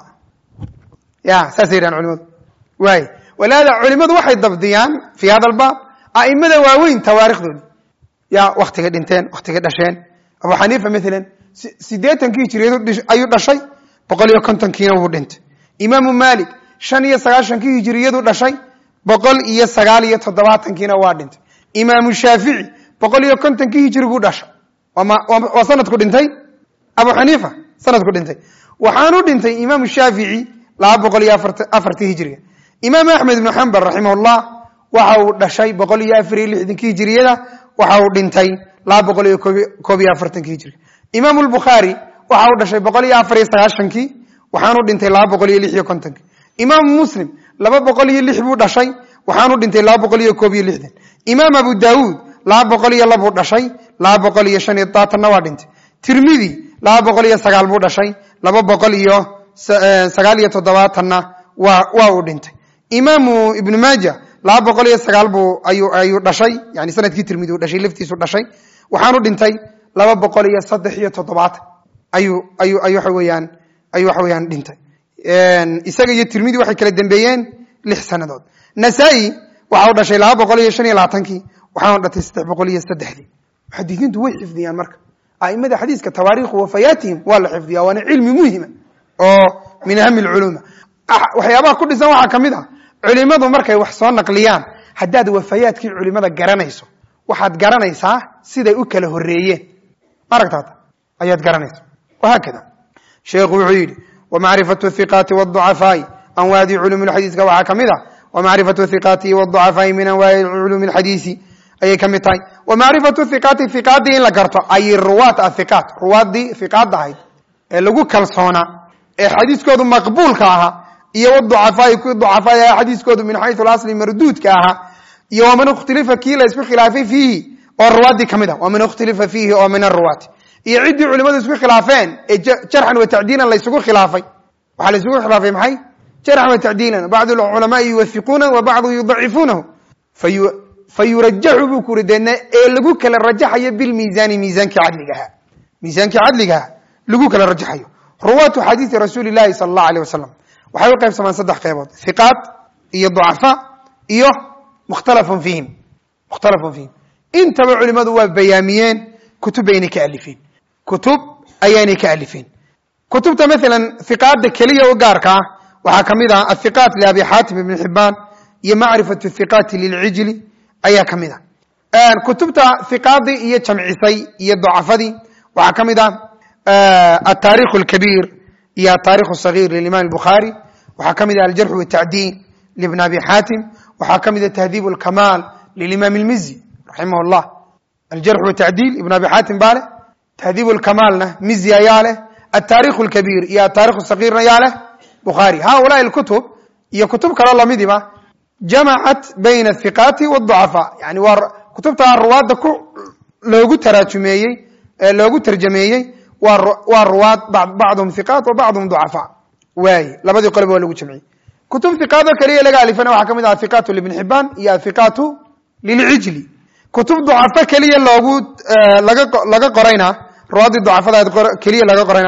ya saasay yidhahan culimadu waay walaada culimadu waxay dabdiyaan fi hada albaab a'imada waaweyn tawaarikhdoodi ya waktigay dhinteen waktigay dhasheen abu xaniifa maalan sideetankii hijiriyad ayuu dhashay boqol iyo kontonkiina wuu dhintay imaamu malik shan iyo sagaashankii hijiriyadu dhashay boqol iyo sagaal iyo toddobaatankiina waa dhintay imaamu shaafici boqol iyo kontonkii hijiriguu dhashay waa sanadku dhintay abu xaniifa sanadku dhintay waxaanu dhintay imaamu shaafici laba boqol iyo afartii hijiriga imaam axmed ibnu xambal raximahullah waxa uu dhashay boqol iyo afar iyo lixdankii hijiriyada waxa uu dhintay laba boqol iyo koob iyo afartankii hijiriga imaam lbukhaari waxa uu dhashay boqol iyo afar iyo sagaashankii waxaanu dhintay laba boqol iyo lix iyo kontonkii imaamu muslim laba boqol iyo lix buu dhashay waxaanu dhintay laba boqol iyo koob iyo lixdan imaam abu daawuud laba boqol iyo labuu dhashay laba boqol iyo shan iyo todobaatanna waa dhintay tirmidi laba boqol iyo sagaal buu dhashay laba boqol iyo sagaal iyo toddobaatanna wa waa uu dhintay imaamu ibnu maaja laba boqol iyo sagaal buu ayu ayuu dhashay yani sanadkii tirmidi uu dhashay laftiisu dhashay waxaanu dhintay laba boqol iyo saddex iyo toddobaatan ayuu ayu ay waxa weeyaan ayuu waxa weeyaan dhintay isaga iyo tirmidi waxay kala dembeeyeen lix sanadood nasaa-i waxa u dhashay laba boqol iyo shan iyo labaatankii waxaanu dhatay saddex boqol iyo saddexdii muxadidiintu way xifdiyaan marka aimada xadiiska tawaariikhu wafayaatihim waa la xifdiya waana cilmi muhima oo min ahami lculuuma waxyaabaha ku dhisan waxaa ka mid ah culimadu markay wax soo naqliyaan haddaad wafayaadkii culimada garanayso waxaad garanaysaa siday u kala horeeyeen maaragtaata ayaad garanaysa wahaakada sheekhu wuxuu yidhi wmacrifatu hiqaati wducafaa'i anwaadi culumi xadiiska waxaa ka mid ah wmacrifatu hiqaati wducafaa'i min anwaai culumi xadiisi ayay ka mid tahay wamacrifatu hiqaati hiqaadii in la garto ay ruwaat ahiqaat ruwaadii hiqaadda ahayd ee lagu kalsoonaa ee xadiiskoodu maqbuulka ahaa iyo wducafaa'i kuwii ducafaa aha xadiiskoodu min xayu asli marduudka ahaa iyo waman ikhtilifa kii la isku khilaafay fiihi oo ruwaadii ka mid ah waman ikhtilifa fiihi oo min aruwaati iyo ciddii culimadu isku khilaafeen ee jarxan wa tacdiilan laysugu khilaafay waxaa laysugu khilaafay maxay jarxan wa tacdiilan bacdu culamaai yuwafiquuna wa bacdu yudacifuunahu fayurajaxu buu ku uri deedna ee lagu kala rajaxayo bilmiisaani miisaankii cadligaha miisaankii cadligaha lagu kala rajaxayo ruwaatu xadiisi rasuuli llahi sala allahu aleyh wasalam waxay u qaybsamaan saddex qeybood hiqaat iyo ducafa iyo mukhtalafun fiihim mukhtalafun fiihim intaba culimadu waa bayaamiyeen kutub baynay ka alifeen kutub ayaanay ka alifeen kutubta maalan hiqaadda keliya u gaarka ah waxaa ka mid ah athiqaat liabi xaatim ibni xibaan iyo macrifatu hiqaati lilcijli ayaa ka mid ah kutubta hiqaadii iyo jamcisay iyo ducafadii waxaa ka mid ah ataarikh alkabiir iyo ataarikh asaghiir lilimaam albukhaari waxaa ka mid ah aljarx watacdiin libn abi xaatim waxaa ka mid ah tahdiib alkamaal lilimaam almizi raximah llah aljarx watacdiil ibn abi xaatim baa leh tahdiib lkamaalna mizi ayaa leh ataarikh lkabiir iyo ataarikh sagiirna ayaa leh bukhaari haulaai kutub iyo kutub kaloo lamidiba jamacat bayna athiqaati wducafaa yani waa kutubta ruwaadda ku loogu taraajumeeyey loogu tarjameeyey waa ruwaad bacduhum hiqaat wa bacduhum ducafaa waaye labadii qoleba waa lagu jamciyey kutub hiqaadoo keliya laga alifana waxaa ka mid ah athiqaatu libni xibaan iyo athiqaatu lilcijli kutub ducafo keliya loogu laga laga qorayna ruwaadii ducafada keliya laga qorayna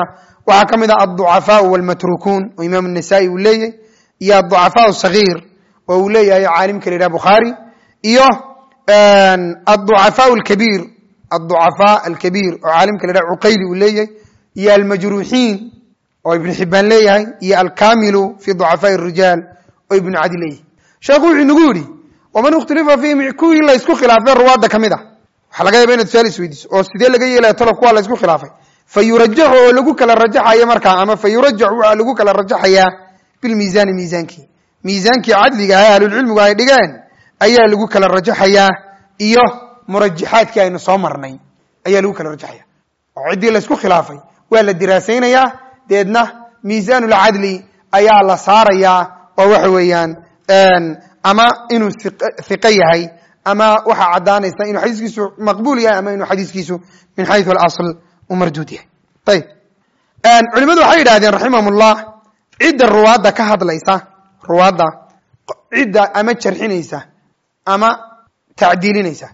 waxaa ka mid ah alducafaau walmatrukuun oo imaam nasaa-i uu leeyahy iyo alducafaau sagiir oo uu leeyahay caalimka la yidhaha bukhaari iyo alducafaau alkabiir alducafaa alkabiir oo caalimka la yidhaha cuqayli uu leeyahay iyo almajruuxiin oo ibnu xibaan leeyahay iyo alkamilu fi ducafaai rijaal oo ibnu cadi leeyahay sheekhu wuxuu nagu yidhi waman ikhtulifa fiihim kuwii la ysku khilaafay ruwaadda ka mid ah waxaa laga yaaba inad su-aal isweydiiso oo sidee laga yeelaya talo kuwa la ysku khilaafay fa yurajaxu oo lagu kala rajaxayo markaa ama fa yurajaxu waxaa lagu kala rajaxayaa bilmiisaani miisaankii miisaankii cadliga ah ahlulcilmigu ay dhigeen ayaa lagu kala rajaxayaa iyo murajaxaadkii aynu soo marnay ayaa lagu kala rajaxaya oo ciddii la ysku khilaafay waa la diraasaynayaa deedna miisaanulcadli ayaa la saarayaa oo waxa weeyaan ama inuu hiqo yahay ama waxaa caddaanaysa inuu xadiiskiisu maqbuul yahay ama inuu xadiiskiisu min xayu alasl u marduud yahay ayib culimadu waxay yidhahdeen raximahum ullah cidda ruwaadda ka hadlaysa ruwaadda cidda ama jarxinaysa ama tacdiilinaysa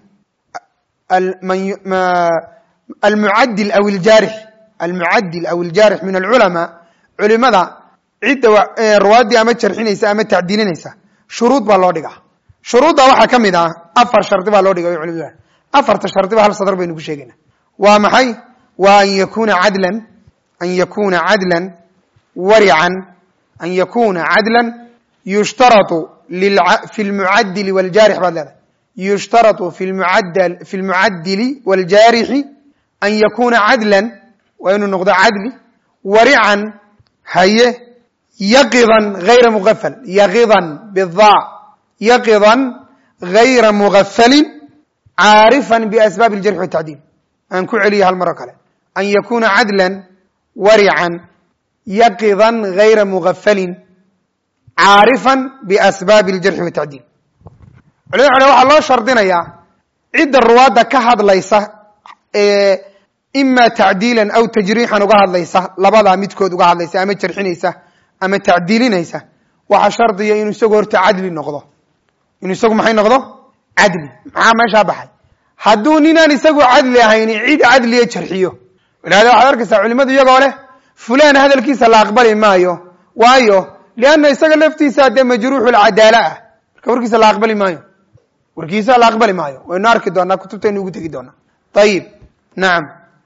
almucadil aw iljaarix almucadil aw iljaarix min alculamaa culimada cidda ruwaaddii ama jarxinaysa ama tacdiilinaysa shuruud baa loo dhigaa shuruudda waxaa ka mid ah afar shardi baa loo dhiga culimadu afarta shardiba hal sadr baynu ku sheegayna waa maxay waa an yakuna cadlan an yakuna cadlan warican an yakuna cadlan yushtaratu fi lmucadili wljaarix baad leedahay yushtaratu fi lmucadili wاljaarixi an yakuna cadlan waa inuu noqdo cadli warican haye yaqidan hayra mugafal yaqidan bida yaqidan hayra mugafalin caarifan biasbaabi اljarxi watacdiil aan ku celiya hal maro kale an yakuna cadlan warican yaqidan hayra mugafalin caarifan biasbaabi اljarxi watacdiil culimada xole waxaa loo shardinayaa cidda ruwaadda ka hadlaysa ee ima tacdiilan aw tajriixan uga hadlaysa labadaa midkood uga hadlaysa ama jarxinaysa ama tacdiilinaysa waxaa shardiya inuu isagu horta cadli noqdo inuu isagu maxay noqdo cadli maxaa meeshaa baxay hadduu ninaan isagu cadli ahayn cid cadliya jarxiyo walihada waxaad arkaysaa culimadu iyagoo leh fulan hadalkiisa la aqbali maayo waayo lianna isaga laftiisa dee majruuxu lcadaala ah marka warkiisa la aqbali maayo warkiisa la aqbali maayo waynu arki doonaa kutubtaynu ugu tegi doonaa ayib nacam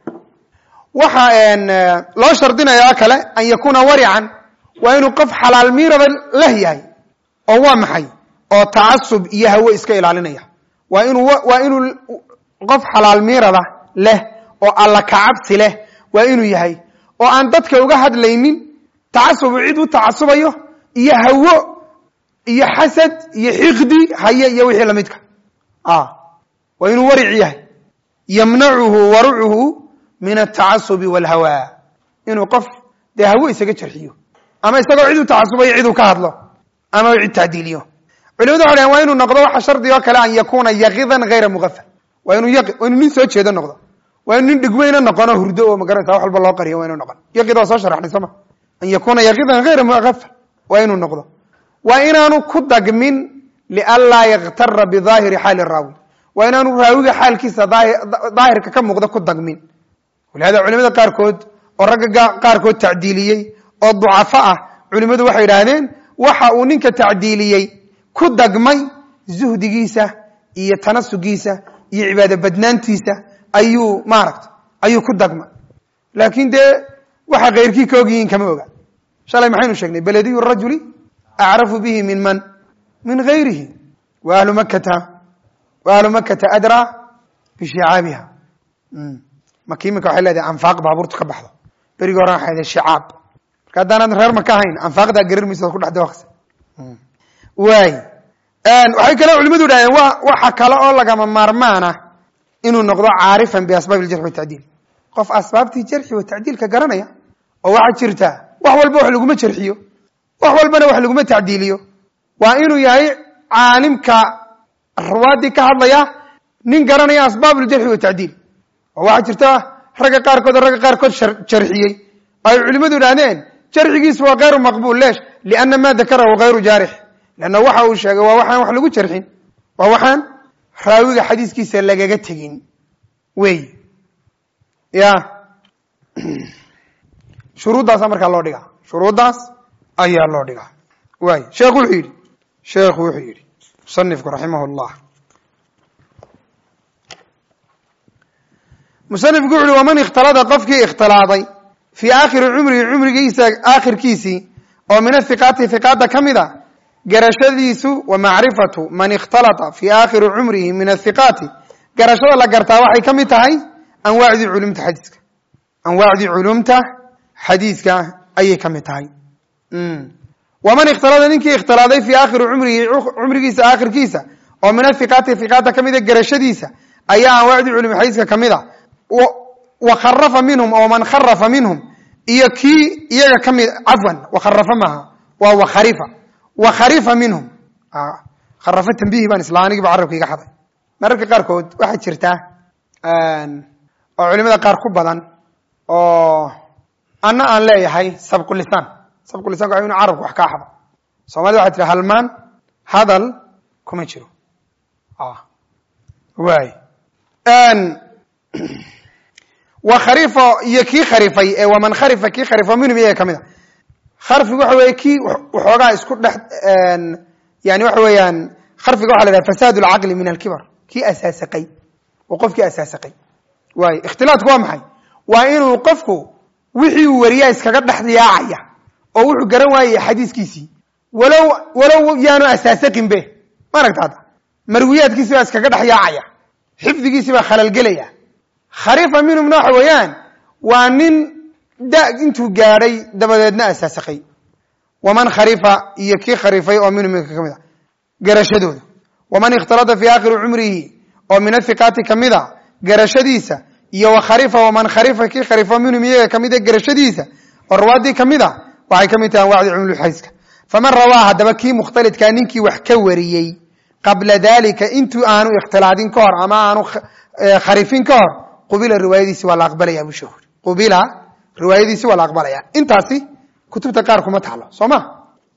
waxa loo shardinayaa kale an yakuna warican waa inuu qof xalaal miirada leh yahay oo waa maxay oo tacasub iyo hawe iska ilaalinaya waa inuu waa inuu qof xalaal miirada leh oo alla kacabsi leh waa inuu yahay oo aan dadka uga hadlaynin tacasubu cid u tacasubayo iyo hawo iyo xasad iyo xiqdi haye iyo wixii lamidka waa inuu waric yahay yamnacuhu warucuhu min altacasubi walhawa inuu qof dee hawo isaga jarxiyo ama isagoo cid u tacasubayo cid uu ka hadlo ama cid tacdiiliyo culimadu waxay dhahen waa inuu noqdo waxa shardi oo kale an yakuna yaqidan hayra mugafal waa inuu yaqi waa inuu nin soo jeedo noqdo waa inu nin dhigweyna noqono hurdo oo magarata wax walba loo qariyo waa inu noqon yaqid waa soo sharaxnay sooma an yakuna yaqidan hayra mugafal waa inuu noqdo waa inaanu ku dagmin lianlaa yaktara bidaahiri xaali raawi waa inaanu raawiga xaalkiisa daahirka ka muuqda ku dagmin walihada culimada qaarkood oo ragga qaarkood tacdiiliyey oo ducafo ah culimadu waxay yidhaahdeen waxa uu ninka tacdiiliyey ku dagmay zuhdigiisa iyo tanasugiisa iyo cibaado badnaantiisa ayuu maaragta ayuu ku dagmay laakin dee waxa keyrkii ka ogyihiin kama oga shalay maxaynu sheegnay belediyu rajuli acrafu bihi min man min gayrihi wa ahlu makata wa ahlu makata adraa bishicaabiha maka iminka waxay leedahay anfaaq baabuurtu ka baxdo berigi horan waxay leedahay shicaab marka haddaanad reer maka ahayn anfaaqdaa garar maysa ku dhexda waqsi waay waxay kale culimadu idhahdeen wa waxa kale oo lagama maarmaana inuu noqdo caarifan biasbaab iljarxi watacdiil qof asbaabtii jarxi wa tacdiilka garanaya oo waxaa jirta wax walba wax laguma jarxiyo wax walbana wax laguma tacdiiliyo waa inuu yahay caalimka ruwaadii ka hadlaya nin garanaya asbaab iljarxi watacdiil oo waxaa jirta ragga qaarkood oo ragga qaarkood jarxiyey ay culimadu idhahdeen jarxigiisu waa kayru maqbul leesh liana ma dakarahu kayru jaarix leanna waxa uu sheegay waa waxaan wax lagu jarxin waa waxaan raawiga xadiiskiisa lagaga tegin wey ya shuruuddaasa markaa loo dhigaa shuruuddaas ayaa loo dhigaa waay sheekhu wuxuu yidhi sheekhu wuxuu yidhi musanifku raximah llah musanifku wuxu uhi waman ikhtalada qofkii ikhtilaaday fii aakhiri cumrihi cumrigiisa aakhirkiisii oo min athiqaati hiqaada ka mid a garashadiisu wa macrifatu man ikhtalata fii aakhiri cumrihi min athiqaati garashada la gartaa waxay ka mid tahay anwaacdii culumta xadiiska anwaacdii culumta xadiiska ayay ka mid tahay waman ikhtalada ninkii ikhtilaaday fii aakhiri cumrihi cumrigiisa aakhirkiisa oo min athiqaati hiqaada ka mid a garashadiisa ayaa anwaacdii culum xadiiska ka mid a wa kharafa minhum oo man kharafa minhum iyo kii iyaga ka mid cafwan wakharafa maaha waa wakharifa wakharifa minhum kharafa tambihi baan isla anigiiba carabka iga xaday mararka qaarkood waxaa jirta oo culimada qaar ku badan oo ana aan leeyahay sabqulisaan sabqulisanka waa inu carabka wax kaa xado soomaalida waxay tiri halmaan hadal kuma jiro waay wa kharifo iyo kii kharifay ee waman kharifa kii kharifo minhum iyaga ka mid a kharfigu waxa weeye kii waxoogaa isku dhex yani waxa weeyaan kharfiga waxa la yhaha fasaad alcaqli min alkibar kii asaasaqay oo qofkii asaasaqay waay ikhtilaadku waa maxay waa inuu qofku wixii uu wariyaa iskaga dhex yaacaya oo wuxuu garan waayaya xadiiskiisii walow walow yaanu asaasaqin be ma aragta hadda marwiyaadkiisi baa iskaga dhex yaacaya xifdigiisi baa khalalgelaya kharifa minhumna waxa weeyaan waa nin da intuu gaadhay dabadeedna asaasaqay waman kharifa iyo kii kharifay oo minhum ka mid a garashadooda waman ikhtalada fii aakhiri cumrihi oo min athiqaati kamid a garashadiisa iyo wa kharifa waman kharifa kii kharifo minhum iyaga kamid a garashadiisa oo rawaadii kamid a waxay kamid tahay anwacdii cumlulxadiiska faman rawaa haddaba kii mukhtalidkaa ninkii wax ka wariyey qabla dalika intuu aanu ikhtilaadin ka hor ama aanu kharifin ka hor qubila riwaayadiisi waa la aqbalaya bushuhur qubila riwaayadiisi waa la aqbalaya intaasi kutubta qaar kuma taalo soo ma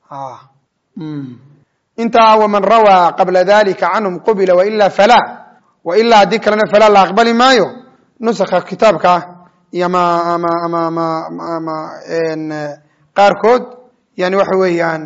intaa waman rawaa qabla dalika canhum qubila waila fala wailaa haddii kalena falaa la aqbali maayo nusakha kitaabka iyo ma ama ama ama ama qaarkood yani waxa weeyaan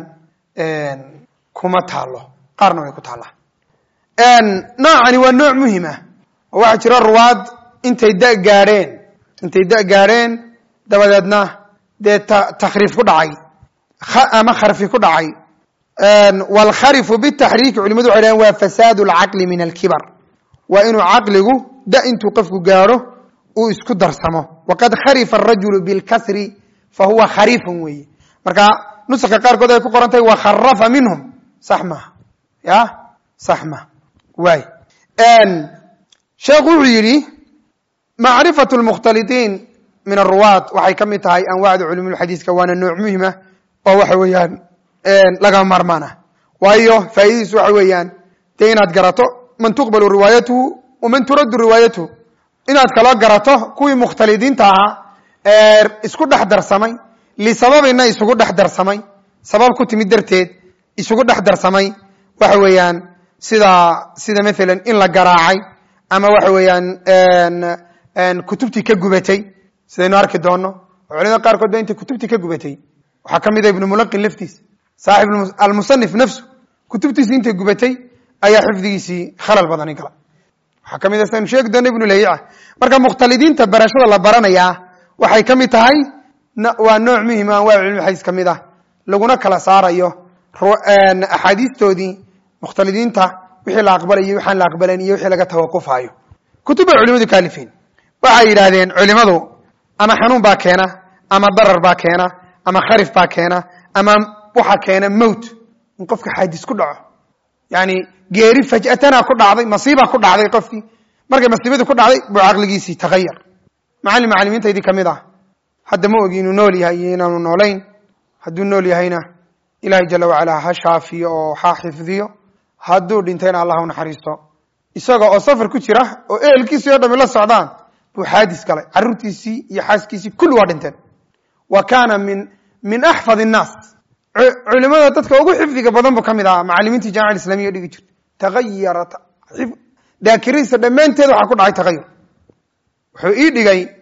kuma taalo qaarna way ku taallaa noocani waa nooc muhim ah oo waxaa jira ruwaad intay da gaadheen intay da gaadheen dabadeedna dee takhriif ku dhacay ama kharfi ku dhacay wlkharifu bitaxriiki culimadu waxay dhahen waa fasaad alcaqli min alkibar waa inuu caqligu da intuu qofku gaadho uu isku darsamo waqad kharifa arajulu bilkasri fahuwa kharifun weeye marka nusaka qaarkood ay ku qoran tahay wakharafa minhum sax maha ya sax maha waay sheekhu wuxuu yidhi macrifatu lmukhtalitiin min aruwaat waxay ka mid tahay anwaacda culumulxadiiska waana nooc muhima oo waxa weeyaan lagama maarmaan ah waayo faa'iidadiisu waxa weeyaan dee inaad garato man tuqbalu riwaayatuhu waman turaddu riwaayatuhu inaad kaloo garato kuwii mukhtalidiinta ahaa ee isku dhex darsamay lisababina isugu dhex darsamay sabab ku timid darteed isugu dhex darsamay waxa weeyaan sida sida maalan in la garaacay ama waxa weeyaan kutubtii ka gubatay sidaynu arki doono oo culimada qaarkood ba intay kutubtii ka gubatay waxaa ka mid a ibnu mulaqin laftiis saaxib almusanif nafsu kutubtiisi intay gubatay ayaa xifdigiisii khalal badani gala waxaa ka mid a saynu sheegi doona ibnu lahiica marka mukhtalidiinta barashada la baranayaa waxay ka mid tahay waa nooc muhima anwaa cilmi xadiis ka mid ah laguna kala saarayo axaadiistoodii mukhtalidiinta wixii la aqbalayo waxaan la aqbalayn iyo wixii laga tawaqufaayo kutub bay culimadu ka alifeen waxay yidhaahdeen culimadu ama xanuun baa keena ama darar baa keena ama kharif baa keena ama waxa keena mowt in qofka xaadis ku dhaco yani geeri faj'atana ku dhacday masiiba ku dhacday qofkii markay masiibadii ku dhacday buu caqligiisii tagayar macallin macalimiintaydii kamid ah hadda ma ogi inuu nool yahay iyo inaanu noolayn hadduu nool yahayna ilaahay jala wacala ha shaafiyo oo ha xifdiyo hadduu dhintayna allah u naxariisto isaga oo safar ku jira oo ehelkiisii o dhami la socdaan buu xaadis galay carruurtiisii iyo xaaskiisii kulli waa dhinteen wa kaana min min axfad innaas culimada dadka ugu xifdiga badan buu ka mid ahaa macalimiintii jamica islamiya dhigi jirta tagayara daakirihiisa dhammaanteed waxaa ku dhacay tagayur wuxuu ii dhigay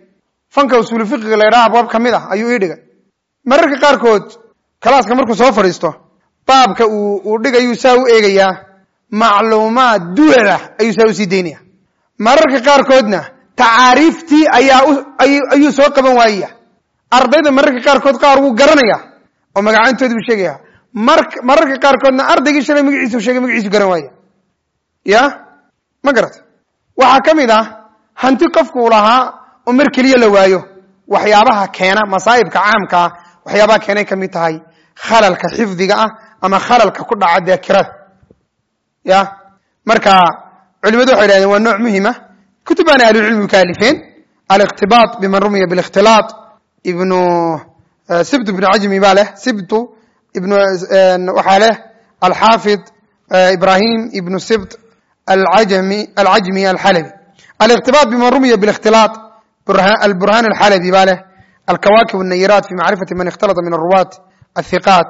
fanka usuulu fiqiga la yidhaha abwaab ka mid ah ayuu ii dhigay mararka qaarkood kalaaska markuu soo fadhiisto baabka uu uu dhigayuu saa u eegayaa macluumaad duwalah ayuu saa usii daynaya mararka qaarkoodna tacaariiftii ayaa ayuu soo qaban waayaya ardayda mararka qaarkood qaar wuu garanaya oo magacaantoodi buu sheegaya mar mararka qaarkoodna ardaygii shalay magaciisu sheegay magaciisu garan waaya ya ma garata waxaa ka mid ah hanti qofku u lahaa oo mar keliya la waayo waxyaabaha keena masaa'ibka caamka ah waxyaabaha keenay ka mid tahay khalalka xifdiga ah ama khalalka ku dhaca daakirada ya marka culimadu waxay dhahdeen waa nooc muhima kutub baana ahlucilmigu ka alifeen aliqtibaat biman rumiya bilikhtilaat ibnu sibt ibnu cajmi baa leh sibtu ibnu waxaa leh alxaafid ibrahim ibnu sibt alajmi alcajmi alxalabi aliqtibaat biman rumiya bilikhtilaat alburhan alxalabi baa leh alkawaakib الnayirat fi macrifati man اkhtalata min aruwaat athiqaat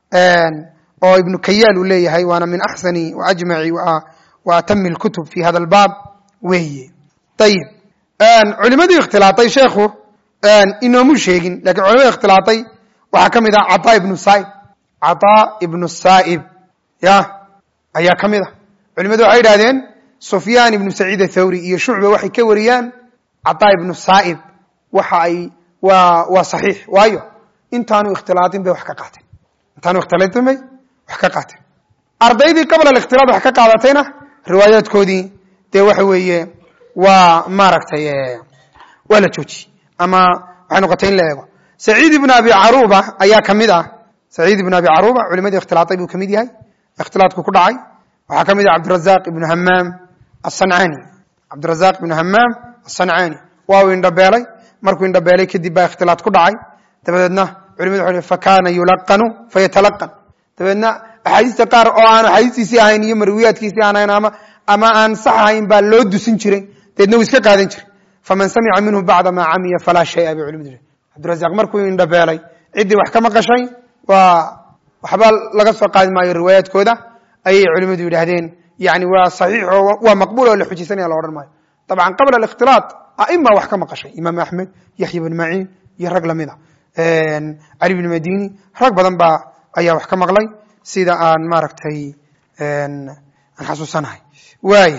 oo ibnu kayaal uu leeyahay waana min axsani waajmaci wa atami اlkutub fi hada albaab weeye ayib culimadii ikhtilaaطay sheekhu inoomu sheegin lakin culimada ikhtilaaطay waxaa ka mid ah caطaa ibnu saib caطaa ibnu saa'ib ya ayaa ka mid ah culimadu waxay yidhahdeen sufyaan ibnu saciid athawri iyo shucba waxay ka wariyaan caطaa ibnu saa'ib waxa ay waa waa saxiix waayo intaanu ikhtilaaطin bay wax ka qaateen intaanu ikhtilaaطin bay wax ka qaateen ardaydii qabla alikhtilaad wax ka qaadatayna riwaayaadkoodii dee waxa weeye waa maaragtay waa la joojiyey ama waxay noqotay in la eego saciid ibn abi caruba ayaa ka mid ah saciid ibn abi caruba culimadii ikhtilaaطay buu ka mid yahay ikhtilaadku ku dhacay waxaa ka mid ah cabdirazaq ibnu hamaam aلصancani cabdirazaq ibnu hamaam aلصancani waa uu indhabeelay markuu indhabeelay kadib baa ikhtilaad ku dhacay dabadeedna culimadu waxay fakana yulaqanu fayatalaqan dabeedna axaadiista qaar oo aan axaadiistiisii ahayn iyo marwiyaadkiisii aan ahayn ama ama aan sax ahayn baa loo dusin jiray dabeedna wuu iska qaadan jiray faman samica minhu bacda maa camiya falaa shaya bay culimadu cabdirazaq markuu indhabeelay ciddii wax ka maqashay waa waxba laga soo qaadi maayo riwaayaadkooda ayay culimadu yidhaahdeen yani waa saxiix oo waa maqbuul oo la xujaysanaya la odhan maayo dabcan qabla alikhtilaaط aima wax ka maqashay imaam axmed yaxya bn maciin iyo rag lamida cali bn madini rag badan baa ayaa wax ka maqlay sida aan maaragtay aan xasuusanahay waaya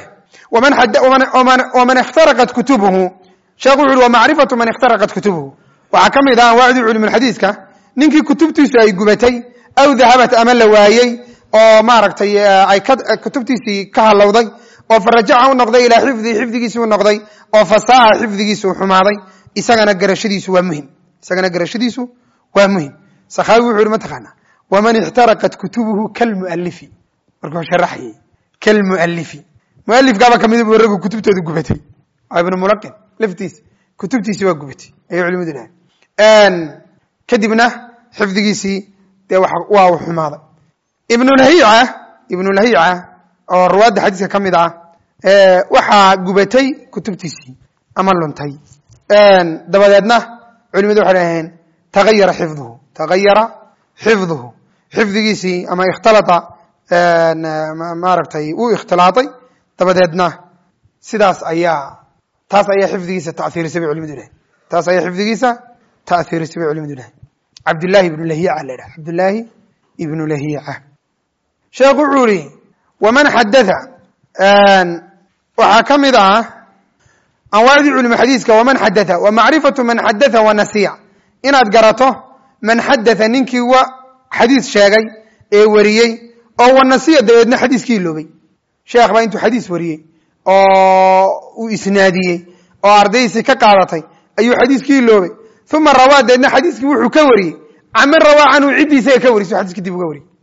waman اkhtaraqat kutubuhu sheekhu wuxu uhi wamacrifatu man اkhtaraqat kutubuhu waxaa ka mid ah anwaacdii culum xadiiska ninkii kutubtiisu ay gubatay aw dahabat ama la waayey oo maaragtay ay kutubtiisii ka halowday oo farajaca u noqday ilaa xifdihi xifdigiisi u noqday oo fasaaha xifdigiisu u xumaaday isagana garashadiisu waa muhim isagana garashadiisu waa muhim sakhaawi wuxu yihi mataqaana waman ixtaraqat kutubuhu kalmualifi markuu sharaxayay kalmualifi mualifkaaba kamid bu raggu kutubtooda gubatay ibnu mulaqin laftiis kutubtiisi waa gubatay ayay culimadu dhahay kadibna xifdigiisii dee waa u xumaaday ibnulhiica ibnulhiica oo ruwaadda xadiiska ka mid ah waxaa gubatay kutubtiisii ama luntay dabadeedna culimadu waxay dhaheen tagayara xifduhu tagayara xifduhu xifdigiisii ama ikhtalata maaragtay wuu ikhtilaaطay dabadeedna sidaas ayaa taas ayaa xifdigiisa taiirisay bay culimadu dhahen taas ayaa xifdigiisa taiirisay bay culimadu dhahen cabdillaahi ibnu lahiica la dhaha cabdillaahi ibnu lahiica sheekhu wuxuu ihi waman xadatha waxaa ka mid ah anwaacdii culum xadiiska waman xadatha wa macrifatu man xadatha wa nasiya inaad garato man xadatha ninkii wa xadiis sheegay ee wariyey oo wa nasiya dabeedna xadiiskii iloobay sheekh baa intuu xadiis wariyey oo uu isnaadiyey oo ardaydiisii ka qaadatay ayuu xadiiskii iloobay uma rawaa dabeedna xadiiskii wuxuu ka wariyey camin rawaa canhu ciddii isaga ka wariy su xadiiski dib uga wariyey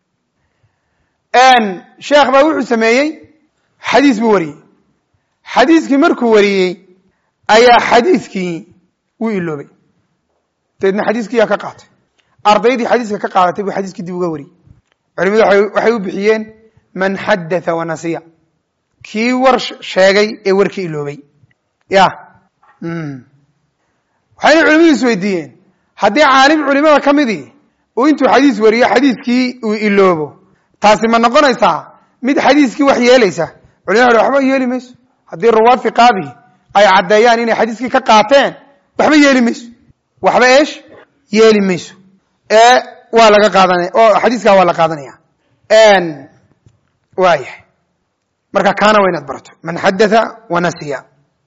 sheekh baa wuxuu sameeyey xadiis buu wariyey xadiiskii markuu wariyey ayaa xadiiskii wuu iloobay dabeedna xadiiskii yaa ka qaatay ardaydii xadiiska ka qaadatay buu xadiiskii dib uga wariyey culimadu waxay u bixiyeen man xadatha wanasiya kii war sheegay ee warkii iloobay ya waxayna culimadu is weydiiyeen haddii caalim culimada ka midii uu intuu xadiis wariyo xadiiskii uu iloobo taasi ma noqonaysaa mid xadiiskii wax yeelaysa culimada waxba yeeli mayso haddii ruwaad fiqaadihi ay caddeeyaan inay xadiiskii ka qaateen waxba yeeli mayso waxba eesh yeeli mayso ee waa laga qaadanaya oo xadiiskaa waa la qaadanaya waayahay marka kaana waa inaad barato man xadatha wanasiya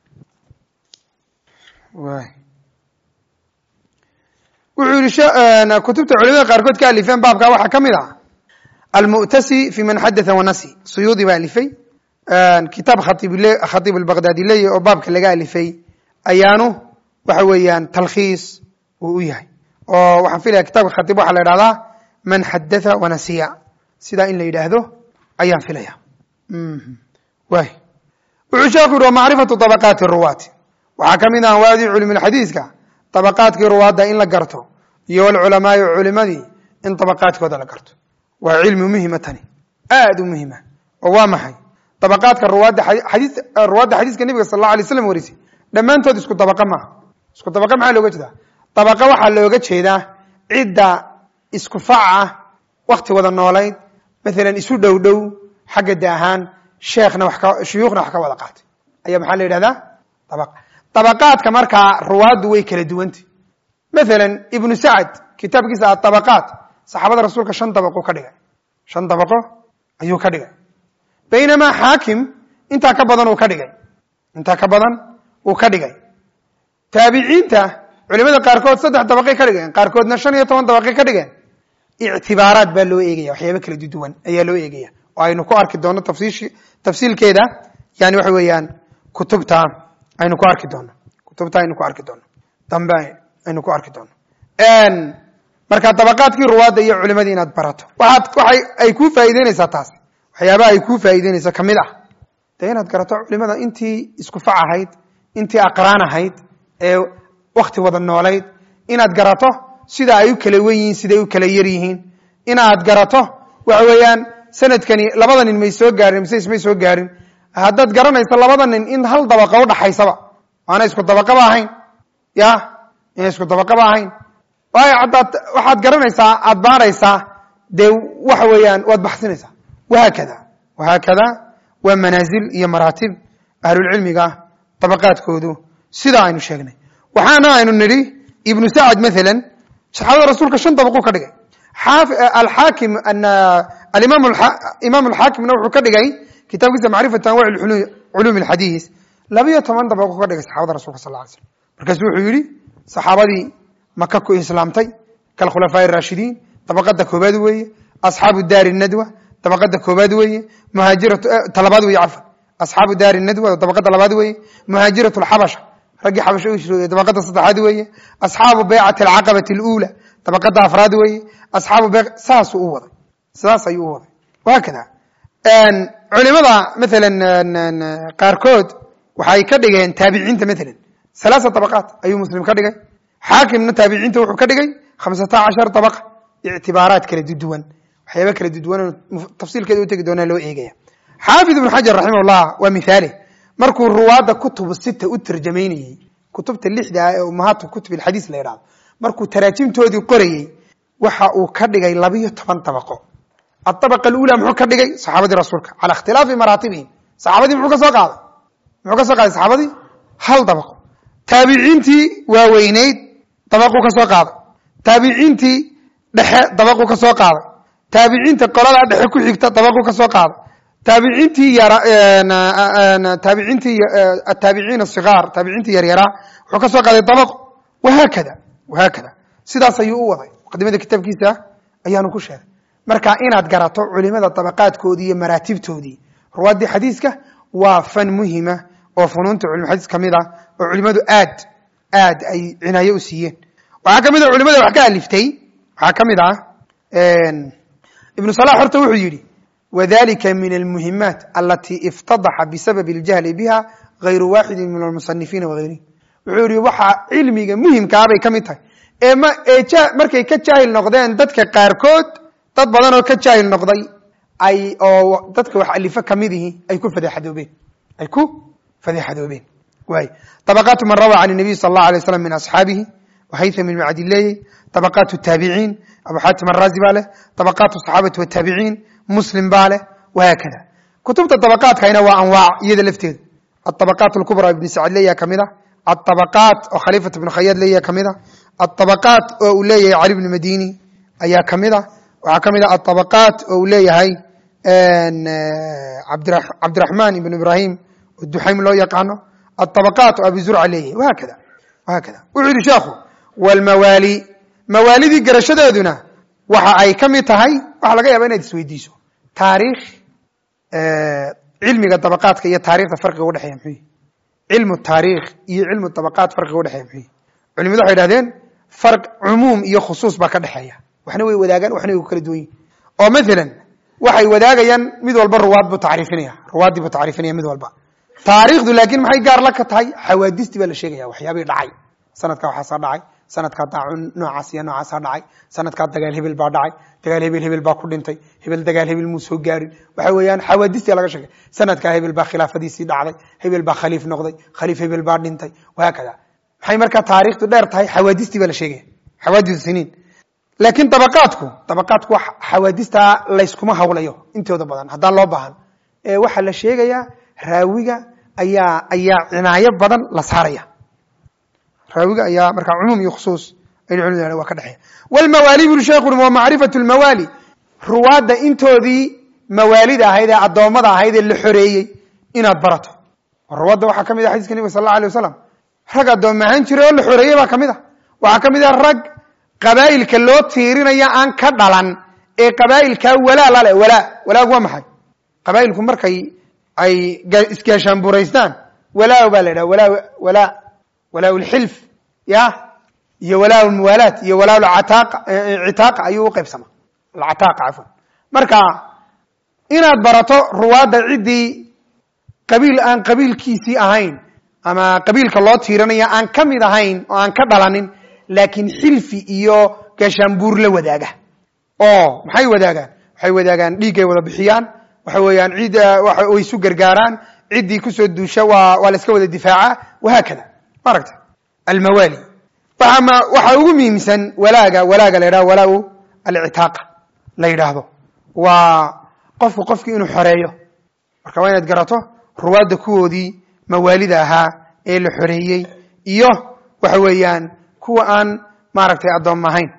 wuxuu yihi kutubta culimada qaarkood ka alifeen baabka waxaa ka mid ah almu'tasi fi man xadatha wanasi suyuudi baa alifay kitaab khatiib albaqdaadi leeyahy oo baabka laga alifay ayaanu waxa weeyaan talkhiis uu u yahay oo waxaan filaya kitabka khatiib waxaa la idhahdaa man xadatha wanasiya sidaa in la yidhaahdo ayaan filaya waay wuxuu sheeku yihi wamacrifatu طabaqaati ruwaati waxaa ka mid ah anwaadii culimulxadiiska طabaqaadkii ruwaadda in la garto iyo walculamaai culimadii in طabaqaadkooda la garto waa cilmi muhima tani aad u muhima oo waa maxay طabaqaadka ruwaadda xadii ruwaadda xadiiska nebiga sal اllah alay slam warisay dhammaantood isku dabaqa maaha isku dabaqa maxaa looga jeedaa dabaqa waxaa looga jeedaa cidda isku fac ah wakti wada noolayd maalan isu dhow dhow xagga de ahaan sheekhna wax ka shuyuukhna wax ka wada qaatay ayaa maxaa la yidhahdaa dabaq dabaqaadka markaa ruwaaddu way kala duwantay maalan ibnu sacad kitaabkiisa atabaqaat saxaabada rasuulka shan dabaquu ka dhigay shan dabaqo ayuu ka dhigay baynamaa xaakim intaa ka badan uu ka dhigay intaa ka badan uu ka dhigay taabiciinta culimada qaarkood saddex dabaqay ka dhigeen qaarkoodna shan iyo toban dabaqay ka dhigeen ictibaaraad baa loo eegaya waxyaaba kala duwan ayaa loo eegaya oo aynu ku arki doono tafsiish tafsiilkeeda yani waxa weeyaan kutubta aynu ku arki doono kutubta aynu ku arki doono dambe aynu ku arki doono marka dabaqaadkii ruwaadda iyo culimadii inaad barato waxaad waxay ay kuu faa'ideynaysaa taas waxyaabaha ay kuu faa'ideynaysa kamid ah dee inaad garato culimada intii isku fac ahayd intii aqraan ahayd ee wakti wada noolayd inaad garato sida ay u kala wen yihiin siday u kala yar yihiin inaad garato waxa weeyaan sanadkani labada nin may soo gaarin mise ismay soo gaarin haddaad garanayso labada nin in hal dabaqa udhaxaysaba waana isku dabaqaba ahayn ya ina isku dabaqaba ahayn waayo haddaad waxaad garanaysaa aad baaraysaa dee waxa weeyaan waad baxsinaysaa wahaakada wahaakada waa manaazil iyo maraatib ahlulcilmiga dabaqaadkoodu sidaa aynu sheegnay waxaana aynu nidhi ibnu sacad maalan saxaabada rasuulka shan dabaquu ka dhigay alxaakim alimaam alxaakimna wuxuu ka dhigay kitaabkiisa macrifatu anwac culuum alxadiis labayo toban dabaquu ka dhigay saxaabada rasulka sal ly slam markaasu wuxuu yidhi saxaabadii maka ku islaamtay kalkhulafaa raashidiin dabaqada koobaad weeye asxaabu daari nadwa dabaqada koobaad weeye muhaajiratu talabaad weeye cafan asxaabu daari nadwa dabaqada labaad weeye muhaajiratu lxabasha raggii xabasha u hijrooday dabaqada saddexaad weeye asxaabu baycati alcaqabati aluula dabaqada afraad weeye asxaabu bey saasuu u waday sidaas ayuu u waday wahaakada culimada maalan qaarkood waxay ka dhigeen taabiciinta maalan halaasa dabaqaat ayuu muslim ka dhigay xaakimna taabiciinta wuxuu ka dhigay khamsata cashar dabaqa ictibaaraad kala duduwan waxyaaba kala duduwan tafsiilkeeda u tegi doonaa loo eegaya xaafid ibnu xajar raximah llah waa mithaale markuu ruwaadda kutubu sita u tarjamaynayey kutubta lixda ah ee umahaatu kutub ilxadiis la yidhahdo markuu taraajimtoodii qorayey waxa uu ka dhigay labiyo toban dabaqo adabaqa alula muxuu ka dhigay saxaabadii rasuulka cala ikhtilaafi maraatibihim saxaabadii muxuu ka soo qaaday muxuu ka soo qaaday saxaabadii hal dabaqo taabiciintii waaweyneyd dabaquu ka soo qaaday taabiciintii dhexe dabaquu ka soo qaaday taabiciinta qolada dhexe ku xigta dabaquu ka soo qaaday taabiciintii yar taabiciintii ataabiciin asigaar taabiciintii yaryaraa wuxuu ka soo qaaday dabaqo wahaakada wahaakada sidaas ayuu u waday muqadimada kitaabkiisa ayaanu ku sheegay marka inaad garato culimada dabaqaadkoodii iyo maraatibtoodii ruwaaddii xadiiska waa fan muhima oo funuunta culumxadiis ka mid ah oo culimadu aad aad ay cinaayo u siiyeen waxaa ka mid ah culimada wax ka aliftay waxaa ka mid ah ibnu salax horta wuxuu yidhi wadalika min almuhimaat alati iftadaxa bisababi اljahli biha gayru waaxidi min almusanifiina wagayrihi wuxuu yihi waxaa cilmiga muhimkaa bay ka mid tahay ee m ee markay ka jaahil noqdeen dadka qaarkood dad badan oo ka jaahil noqday ay oo dadka wax alifo kamid ihi ay ku fadeexadoobeen ay ku fadeexadoobeen waay طabaqaatu man rawى can الnabiy sal اllah alay slam min asxaabihi wahaytham ibn cabdileeyey طabaqaat الtaabiciin abu xaatim arazi baa leh طabaqaat الصaxaabati wالtaabiciin muslim baa leh wahaakada kutubta طabaqaatkayna waa anwaac iyada lafteeda aطabaqaat اlkubra ibn sacadleya kamid ah aabaqaat oo khaliifat ibnu khayaad leeyahay kamid a aabaqaat oo uu leeyahay cali bnu madini ayaa kamid a waxaa kamid a aabaqaat oo uu leeyahay cabdiraxmaan ibn ibrahim oo duxaym loo yaqaano aabaqaat oo abi zurca leeyahay wahaakada wahaakada wuxuu yihi sheekhu wlmawaali mawaalidii garashadeeduna waxa ay ka mid tahay waxa laga yaaba inaad isweydiiso taariikh cilmiga dabaqaadka iyo taarikhda farqiga udhexeeya muxuu yihi cilmu taariikh iyo cilmu dabaqaat farqiga udhexeeya muxuu yihi culimadu waxay idhahdeen farq cumuum iyo khusuus baa ka dhexeeya waxna way wadaagaan waxna way ku kala duwan yihin oo mathalan waxay wadaagayaan mid walba ruwaad buu tacriifinaya ruwaaddii buu tacriifinaya mid walba taariikhdu laakiin maxay gaar la ka tahay xawaadistii baa la sheegaya waxyaabii dhacay sanadka waxaasaa dhacay sanadkaa daacun noocaas iyo noocaasaa dhacay sanadkaa dagaal hebel baa dhacay dagaal hebel hebel baa ku dhintay hebel dagaal hebel muu soo gaarin waxa weeyaan xawaadistia laga sheegay sanadkaa hebel baa khilaafadiisii dhacday hebel baa khaliif noqday khaliif hebel baa dhintay wahaakada maxay markaa taarikhdu dheer tahay xawaadistii baa la sheegaya xawaadisu siniin laakiin dabaqaadku dabaqaadku wax xawaadistaa layskuma hawlayo intooda badan haddaan loo baahan ee waxaa la sheegayaa raawiga ayaa ayaa cinaayo badan la saaraya raawiga ayaa markaa cumuum iyo khusuus ay culimadu waa ka dhexeeya wlmawaali buri sheekhu ui wa macrifatu lmawaali ruwaadda intoodii mawaalida ahayd ee addoommada ahayd ee la xoreeyey inaad barato ruwaadda waxaa ka mid ah xadiiska nebiga sal alla alay wasalam rag addoom ahaan jiray oo la xoreeyey baa kamid a waxaa ka mid ah rag qabaa'ilka loo tiirinaya aan ka dhalan ee qabaa'ilkaa walaa lale walaa walaagu waa maxay qabaa'ilku markay ay isgaashaanburaystaan walaa baa la yidhaha walaa walaa walaa lxilf ya iyo walaa lmuwaalaat iyo walaa citaaqa ayuu uqaybsama alcataaqa cafwan marka inaad barato ruwaadda ciddii qabiil aan qabiilkiisii ahayn ama qabiilka loo tiiranaya aan ka mid ahayn oo aan ka dhalanin laakiin xilfi iyo gaashaanbuur la wadaaga oo maxay wadaagaan waxay wadaagaan dhiiggay wada bixiyaan waxa weeyaan cid way isu gargaaraan ciddii kusoo duusha waa waa la iska wada difaaca wahaakada ma aragta almawaali waxaa ugu muhiimsan walaaga walaaga la yidhahdo walaa alcitaaqa la yidhaahdo waa qofku qofkii inuu xoreeyo marka waa inaad garato ruwaadda kuwoodii mawaalida ahaa ee la xoreeyey iyo waxa weeyaan kuwa aan maaragtay addoom ahayn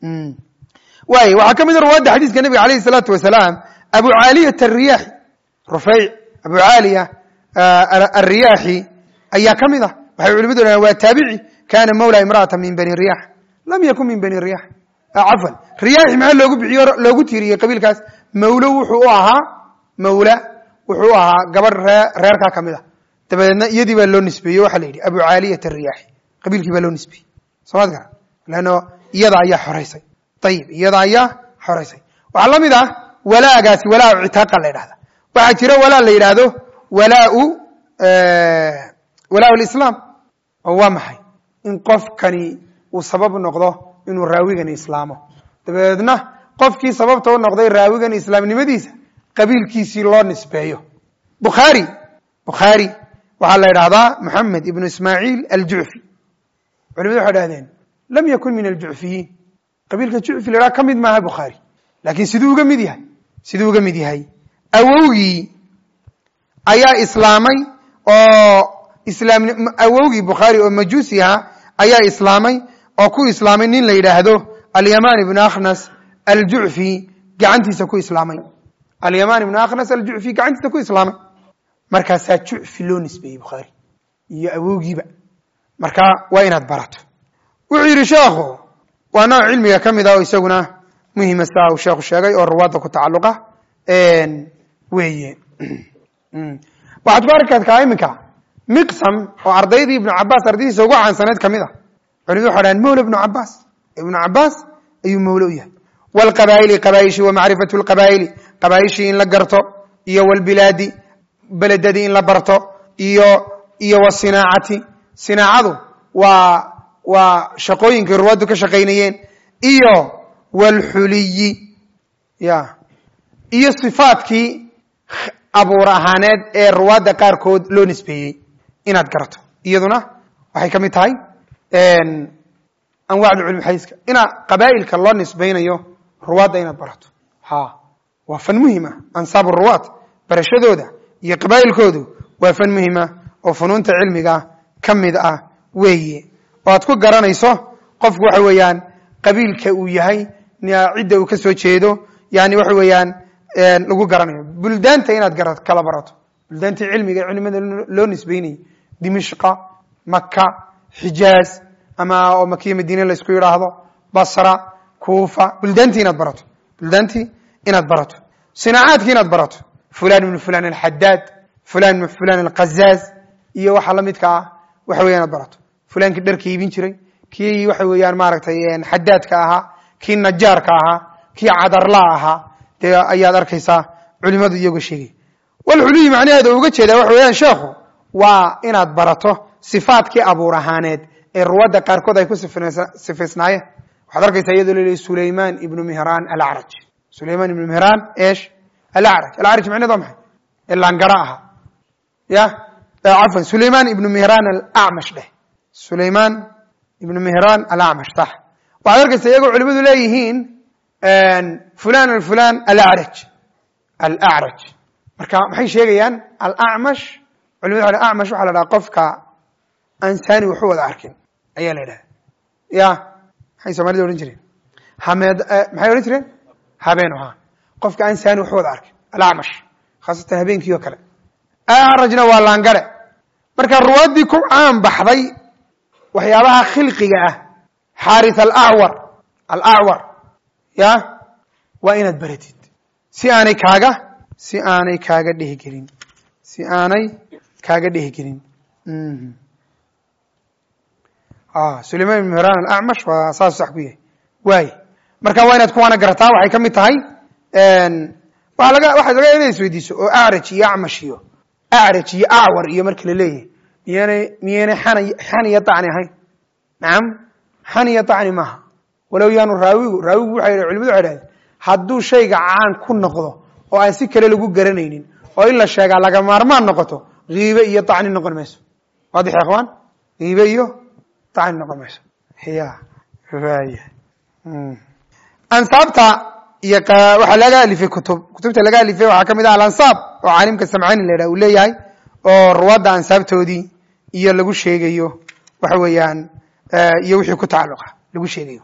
waay waxaa ka mid a ruwaadda xadiiska nebiga alayh الsalaatu wasalaam abu caaliyat الriyaaxi rufayc abu caaliya alriyaaxi ayaa ka mid ah waxay culimadu dhahan waa taabici kana mawla imra'ata min bani riyax lam yakun min bani riyax cafwan riyaaxi maxaa loogu bixiyo loogu tiiriyey qabiilkaas mawlo wuxuu u ahaa mawla wuxuu u ahaa gabadh ree reerkaa ka mid a dabadeedna iyadii baa loo nisbeeyey waxaa la yidhi abu caaliyat الriyaaxi qabiilkii baa loo nisbeeyey somaad gara leanno iyada ayaa xoraysay ayib iyada ayaa xoraysay waxaa la mid ah walaagaasi walaa citaaqa la yidhahda waxaa jira walaa la yidhaahdo walaau walaa lislaam oo waa maxay in qofkani uu sabab noqdo inuu raawigani islaamo dabadeedna qofkii sababta u noqday raawigani islaamnimadiisa qabiilkiisii loo nisbeeyo bukhaari bukhaari waxaa la yidhahdaa moxamed ibnu ismaaciil aljucfi culimadu waxay dhahdeen lam yakun min aljucfiyiin qabiilka jucfi la yidhaha ka mid maaha bukhaari laakiin siduu uga mid yahay siduu uga mid yahay awowgii ayaa islaamay oo islaam awowgii bukhaari oo majuusi ahaa ayaa islaamay oo ku islaamay nin la yidhaahdo alyaman ibnu akhnas aljucfi gacantiisa ku islaamay alyaman ibnu akhnas aljucfi gacantiisa ku islaamay markaasaa jucfi loo nisbeeyey bukhaari iyo awowgiiba marka waa inaad barato wuxuu yidhi sheekhu waa nooc cilmiga ka mid ah oo isaguna muhima sidaa uu sheekhu sheegay oo ruwaadda ku tacalluqa weeye waxaad ku arki kartaa iminka miqsam oo ardaydii ibnu cabaas ardaydiisa ugu caansaneyd ka mid a culimadu waxay dhahan mawla ibnu cabaas ibnu cabaas ayuu mawle u yahay wlqabaa'ili qabaa'ishi wa macrifatu lqabaa'ili qabaa'ishii in la garto iyo wlbilaadi beledadii in la barto iyo iyo wasinaacati sinaacadu waa waa shaqooyinkii ruwaaddu ka shaqaynayeen iyo wlxuliyi ya iyo sifaadkii abuur ahaaneed ee ruwaadda qaarkood loo nisbeeyey inaad garato iyaduna waxay ka mid tahay anwacda culmi xadiiska inaa qabaa'ilka loo nisbaynayo ruwaadda inaad barato ha waa fan muhima ansaabu ruwaad barashadooda iyo qabaa'ilkoodu waa fan muhima oo funuunta cilmiga ka mid ah weeye oo aad ku garanayso qofku waxa weeyaan qabiilka uu yahay cidda uu ka soo jeedo yani waxa weeyaan lagu garanayo buldaanta inaad gara kala barato buldaantii cilmiga ee culimada loo nisbeynayay dimishqa maka xijaaz ama oo makiya madiine laysku yidhaahdo basra kuufa buldaantii inaad barato buldaantii inaad barato sinaacaadkii inaad barato fulan ibnu fulan alxadaad fulan ibnu fulan alqazaaz iyo waxa la midka ah waxa weya inaad barato fulankii dharka iibin jiray kii waxa weeyaan maaragtay xadaadka ahaa kii najaarka ahaa kii cadarla ahaa dee ayaad arkaysaa culimadu iyagoo sheegay walxuluyi macnaheeda uga jeedaa waxa weeyaan sheekhu waa inaad barato sifaadkii abuur ahaaneed ee ruwadda qaarkood ay ku sifaysnaayeen waxaad arkaysaa iyadoo laleeyahy sulayman ibnu mihraan alacraj sulayman ibnu mihraan esh alacraj alacraj macnaheed waa maxay ee laangara ahaa ya cafwan sulayman ibnu mihraan alacmash dheh sulayman ibnu mihraan alacmash sax waxaad arkaysaa iyagoo culimadu leeyihiin fulan fulan alacraj alacraj marka maxay sheegayaan alacmash culimadu waa acmash waxaa la dhaha qofka aan saani waxu wada arkin ayaa la yidhaha ya maxay somalida odhan jireen hameed maxay odhan jireen habeenu ha qofka aan saani waxu wada arkin alacmash khaasatan habeenkii oo kale acrajna waa laangare marka ruwaaddii ku caan baxday waxyaabaha khilqiga ah xaaris alacwar alacwar ya waa inaad baratid si aanay kaaga si aanay kaaga dhehgelin si aanay kaaga dhehgelin sulayman ibn mihran alacmash waa saas sax ku yahay waay marka waa inaad kuwaana garataa waxay ka mid tahay waa laga waxaad laga ina isweydiiso oo acraj iyo acmash iyo acraj iyo acwar iyo marka la leeyahay miyaanay miyaynay xan xan iyo dacni ahayn nacam xan iyo dacni maaha walow yaanu raawigu raawigu waxay culimadu waxay dhahdeen hadduu shayga caan ku noqdo oo aan si kale lagu garanaynin oo in la sheegaa laga maarmaan noqoto hiibe iyo dacni noqon mayso waadix ya ikhwaan hiibe iyo dacni noqon mayso ya waaya ansaabta iyo waxaa laga alifay kutub kutubta laga alifay waxaa kamid ah alansaab oo caalimka samcani la yidhah uu leeyahay oo ruwadda ansaabtoodii iyo lagu sheegayo waxa weeyaan iyo wixii ku tacalluqa lagu sheegayo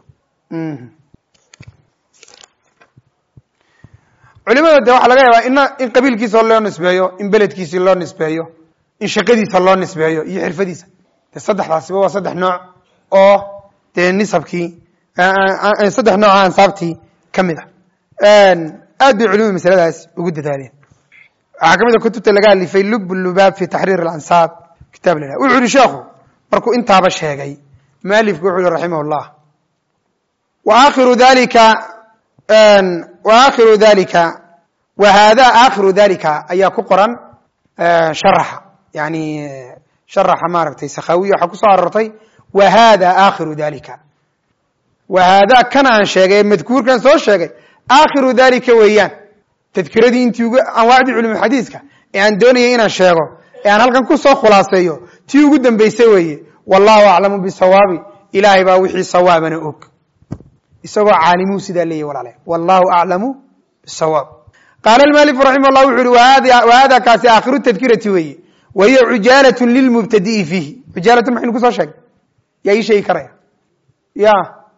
culimada de waxaa laga yaabaa ina in qabiilkiisa loo nisbeeyo in beledkiisi loo nisbeeyo in shaqadiisa loo nisbeeyo iyo xirfadiisa de saddexdaasiba waa saddex nooc oo dee nisabkii saddex nooc ansaabtii ka mid a aad bay culimadu masaladaas ugu dadaaleen waxaa ka mid a kutubta laga alifay lub lubaab fi taxriir alansaab kitaab la wuxuu yihi sheekhu markuu intaaba sheegay mualifku wuxuu yihi raximah llah wa akhiru dalika wa akhiru dalika wa hada akhiru dalika ayaa ku qoran sharaxa yani sharaxa maaragtay sakhawiya waxaa kusoo arortay wa hada akhiru dalika wa hada kan aan sheegay madkuurkan soo sheegay akhiru dalika weeyaan tadkiradii intii ugu anwaacdii culum xadiiska ee aan doonayay inaan sheego ee aan halkan kusoo khulaaseeyo tii ugu dambeysay weeye wallahu aclamu bisawaabi ilaahay baa wixii sawaabana og isagoo caalimuu sidaa leeyahy walaale wallahu aclamu bisawaab qaala almualifu raximah llah wuxu uhi wa hada kaasi aakhiru tadkirati weeye wa hiya cujaalatun lilmubtadi'i fiihi cujaalatun maxaynu kusoo sheegay yaa ii sheegi karaya ya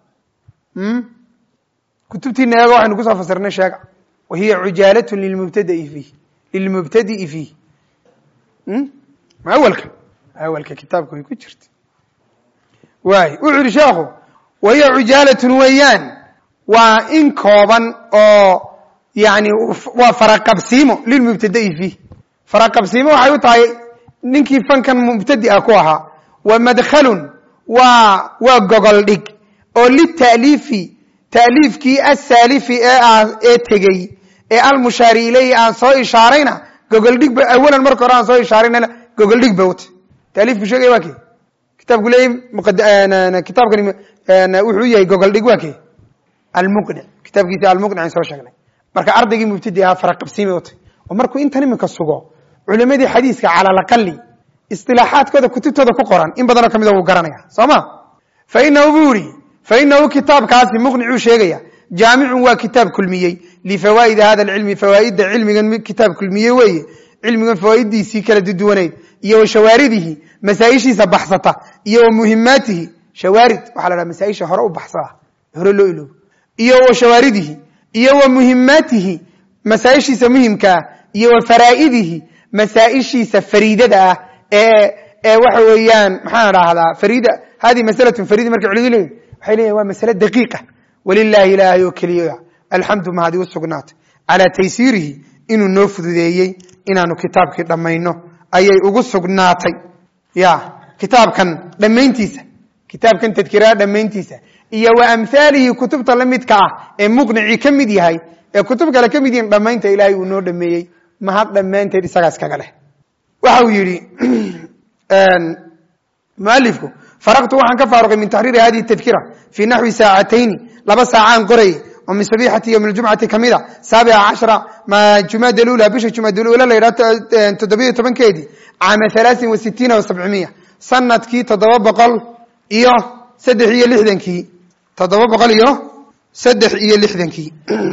kutubtiina eego waxaynu kusoo fasirnay sheega wa hiya cujaalatun lilmubtadai fiihi lilmubtadi'i fiihi ma awalka awalka kitaabka way ku jirta waay wuxuu yihi sheekhu wa hiya cujaalatun weeyaan waa in kooban oo yani waa faraqabsiimo lilmubtada'i fiih faraqabsiimo waxay u tahay ninkii fankan mubtadi'a ku ahaa wa madkhalun waa waa gogol dhig oo lita'liifi ta'liifkii asaalifi ee ee tegey ee almushaari ilayhi aan soo ishaarayna gogoldhig ba awalan marka hore aan soo ishaaraynana gogoldhig ba uta taaliifku sheegaya waa kee kitaabku leeyahy kitaabkani wuxuu yahay gogoldhig waa kee almuqnic kitaabkiisi almuqnic aan soo sheegnay marka ardaygii mubtadi ahaa faraqabsiimay utay oo markuu intan iminka sugo culimadii xadiiska cala alaqali isilaaxaadkooda kutubtooda ku qoran in badanoo kamida wuu garanaya soo ma fainahu buu yihi fainahu kitaabkaasi muqnicuu sheegaya jaamicun waa kitaab kulmiyey lifawaa'idi hada alcilmi fawaa'idda cilmigan kitaab kulmiye weeye cilmigan fawaaiddiisii kala duduwanayd iyo wa shawaaridihi masaaishiisa baxsata iyo wa muhimaatihi shawaarid waxaa la dhaha masaaisha hore u baxsada hore loo iloobo iyo wa shawaaridihi iyo wa muhimaatihi masaaishiisa muhimkaa iyo wa faraa'idihi masaaishiisa fariidada ah ee ee waxa weeyaan maxaan dhahdaa farida hadihi masalatun farida markay culimadu leeyihin waxay leeyihin waa masale daqiiqa walilahi ilaahay oo keliya alxamdu mahadi u sugnaatay calaa taysiirihi inuu noo fududeeyey inaanu kitaabkii dhammayno ayay ugu sugnaatay ya kitaabkan dhammayntiisa kitaabkan tadkiraha dhammayntiisa iyo wa amhaalihi kutubta la midka ah ee muqnicii ka mid yahay ee kutub kale ka mid yihiin dhammaynta ilaahay uu noo dhameeyey mahad dhammaanteed isagaas kaga leh waxa uu yidhi mualifku faraqtu waxaan ka faaruqay min taxriiri hadihi tadkira fii naxwi saacatayni laba saacaan qorayay oo min sabixati yowmi ljumcati kamida saabica cashra ma jumaada lula bisha jumaada lula la yidhaha toddobiyo tobankeedii caama halaasin wa sitiina wa sabcimiya sanadkii toddoba boqol iyo saddex iyo lixdankii toddoba boqol iyo saddex iyo lixdankii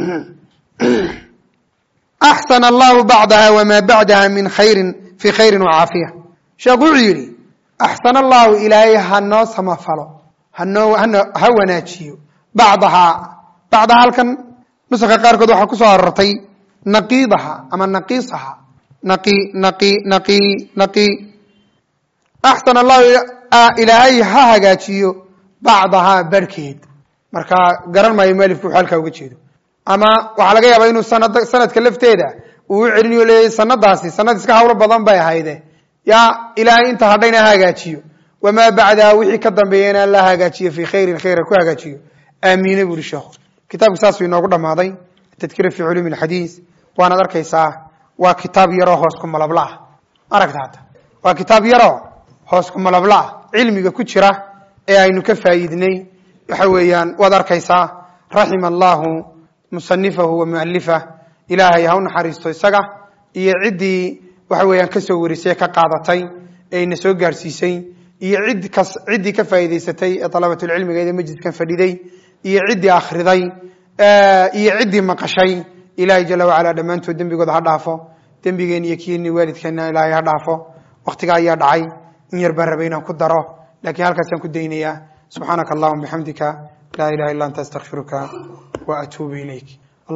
axsana allahu bacdaha wma bacdaha min khayrin fi khayri wacaafiya sheekhu wuxuu yidhi axsana allahu ilaahay ha noo samafalo hanoo ha wanaajiyo bacdahaa bacdaha halkan nuska qaarkood waxaa ku soo arortay naqiidaha ama naqiisaha naqi naqi naqi naqi axsana allahu ilaahay ha hagaajiyo bacdahaa barhkeed marka garan maayo mualifku wuxuu halkaa uga jeedo ama waxaa laga yaabaa inuu sanad sanadka lafteeda uu u celiniyo leeyahy sanadaasi sanad iska hawlo badan bay ahayde yaa ilaahay inta hadhayna ha hagaajiyo wamaa bacdaha wixii ka dambeeyana la hagaajiyo fii khayrin khayra ku hagaajiyo aamiine bu uri sheekhu kitaabku saasuu inoogu dhammaaday tadkira fi culuumi alxadiis waanaad arkaysaa waa kitaab yaroo hoos ku malabla ah aragta hadda waa kitaab yaroo hoos ku malabla ah cilmiga ku jira ee aynu ka faa'iidnay waxa weeyaan waad arkaysaa raxima allahu musanifahu wa mualifah ilaahay ha u naxariisto isaga iyo ciddii waxa weeyaan ka soo warisay ka qaadatay ee ina soo gaarsiisay iyo cid kas ciddii ka faa'iidaysatay ee dalabatulcilmigeeda majliskan fadhiday iyo ciddii akhriday iyo ciddii maqashay ilaahay jala wacala dhammaantood dembigooda ha dhaafo dembigeeni iyo kiini waalidkeena ilaahay ha dhaafo waktiga ayaa dhacay in yar baan rabay inaan ku daro lakiin halkaasaan ku daynayaa subxaanaka allahuma bixamdika laa ilaha illa anta astakfiruka wa atuubu ilayk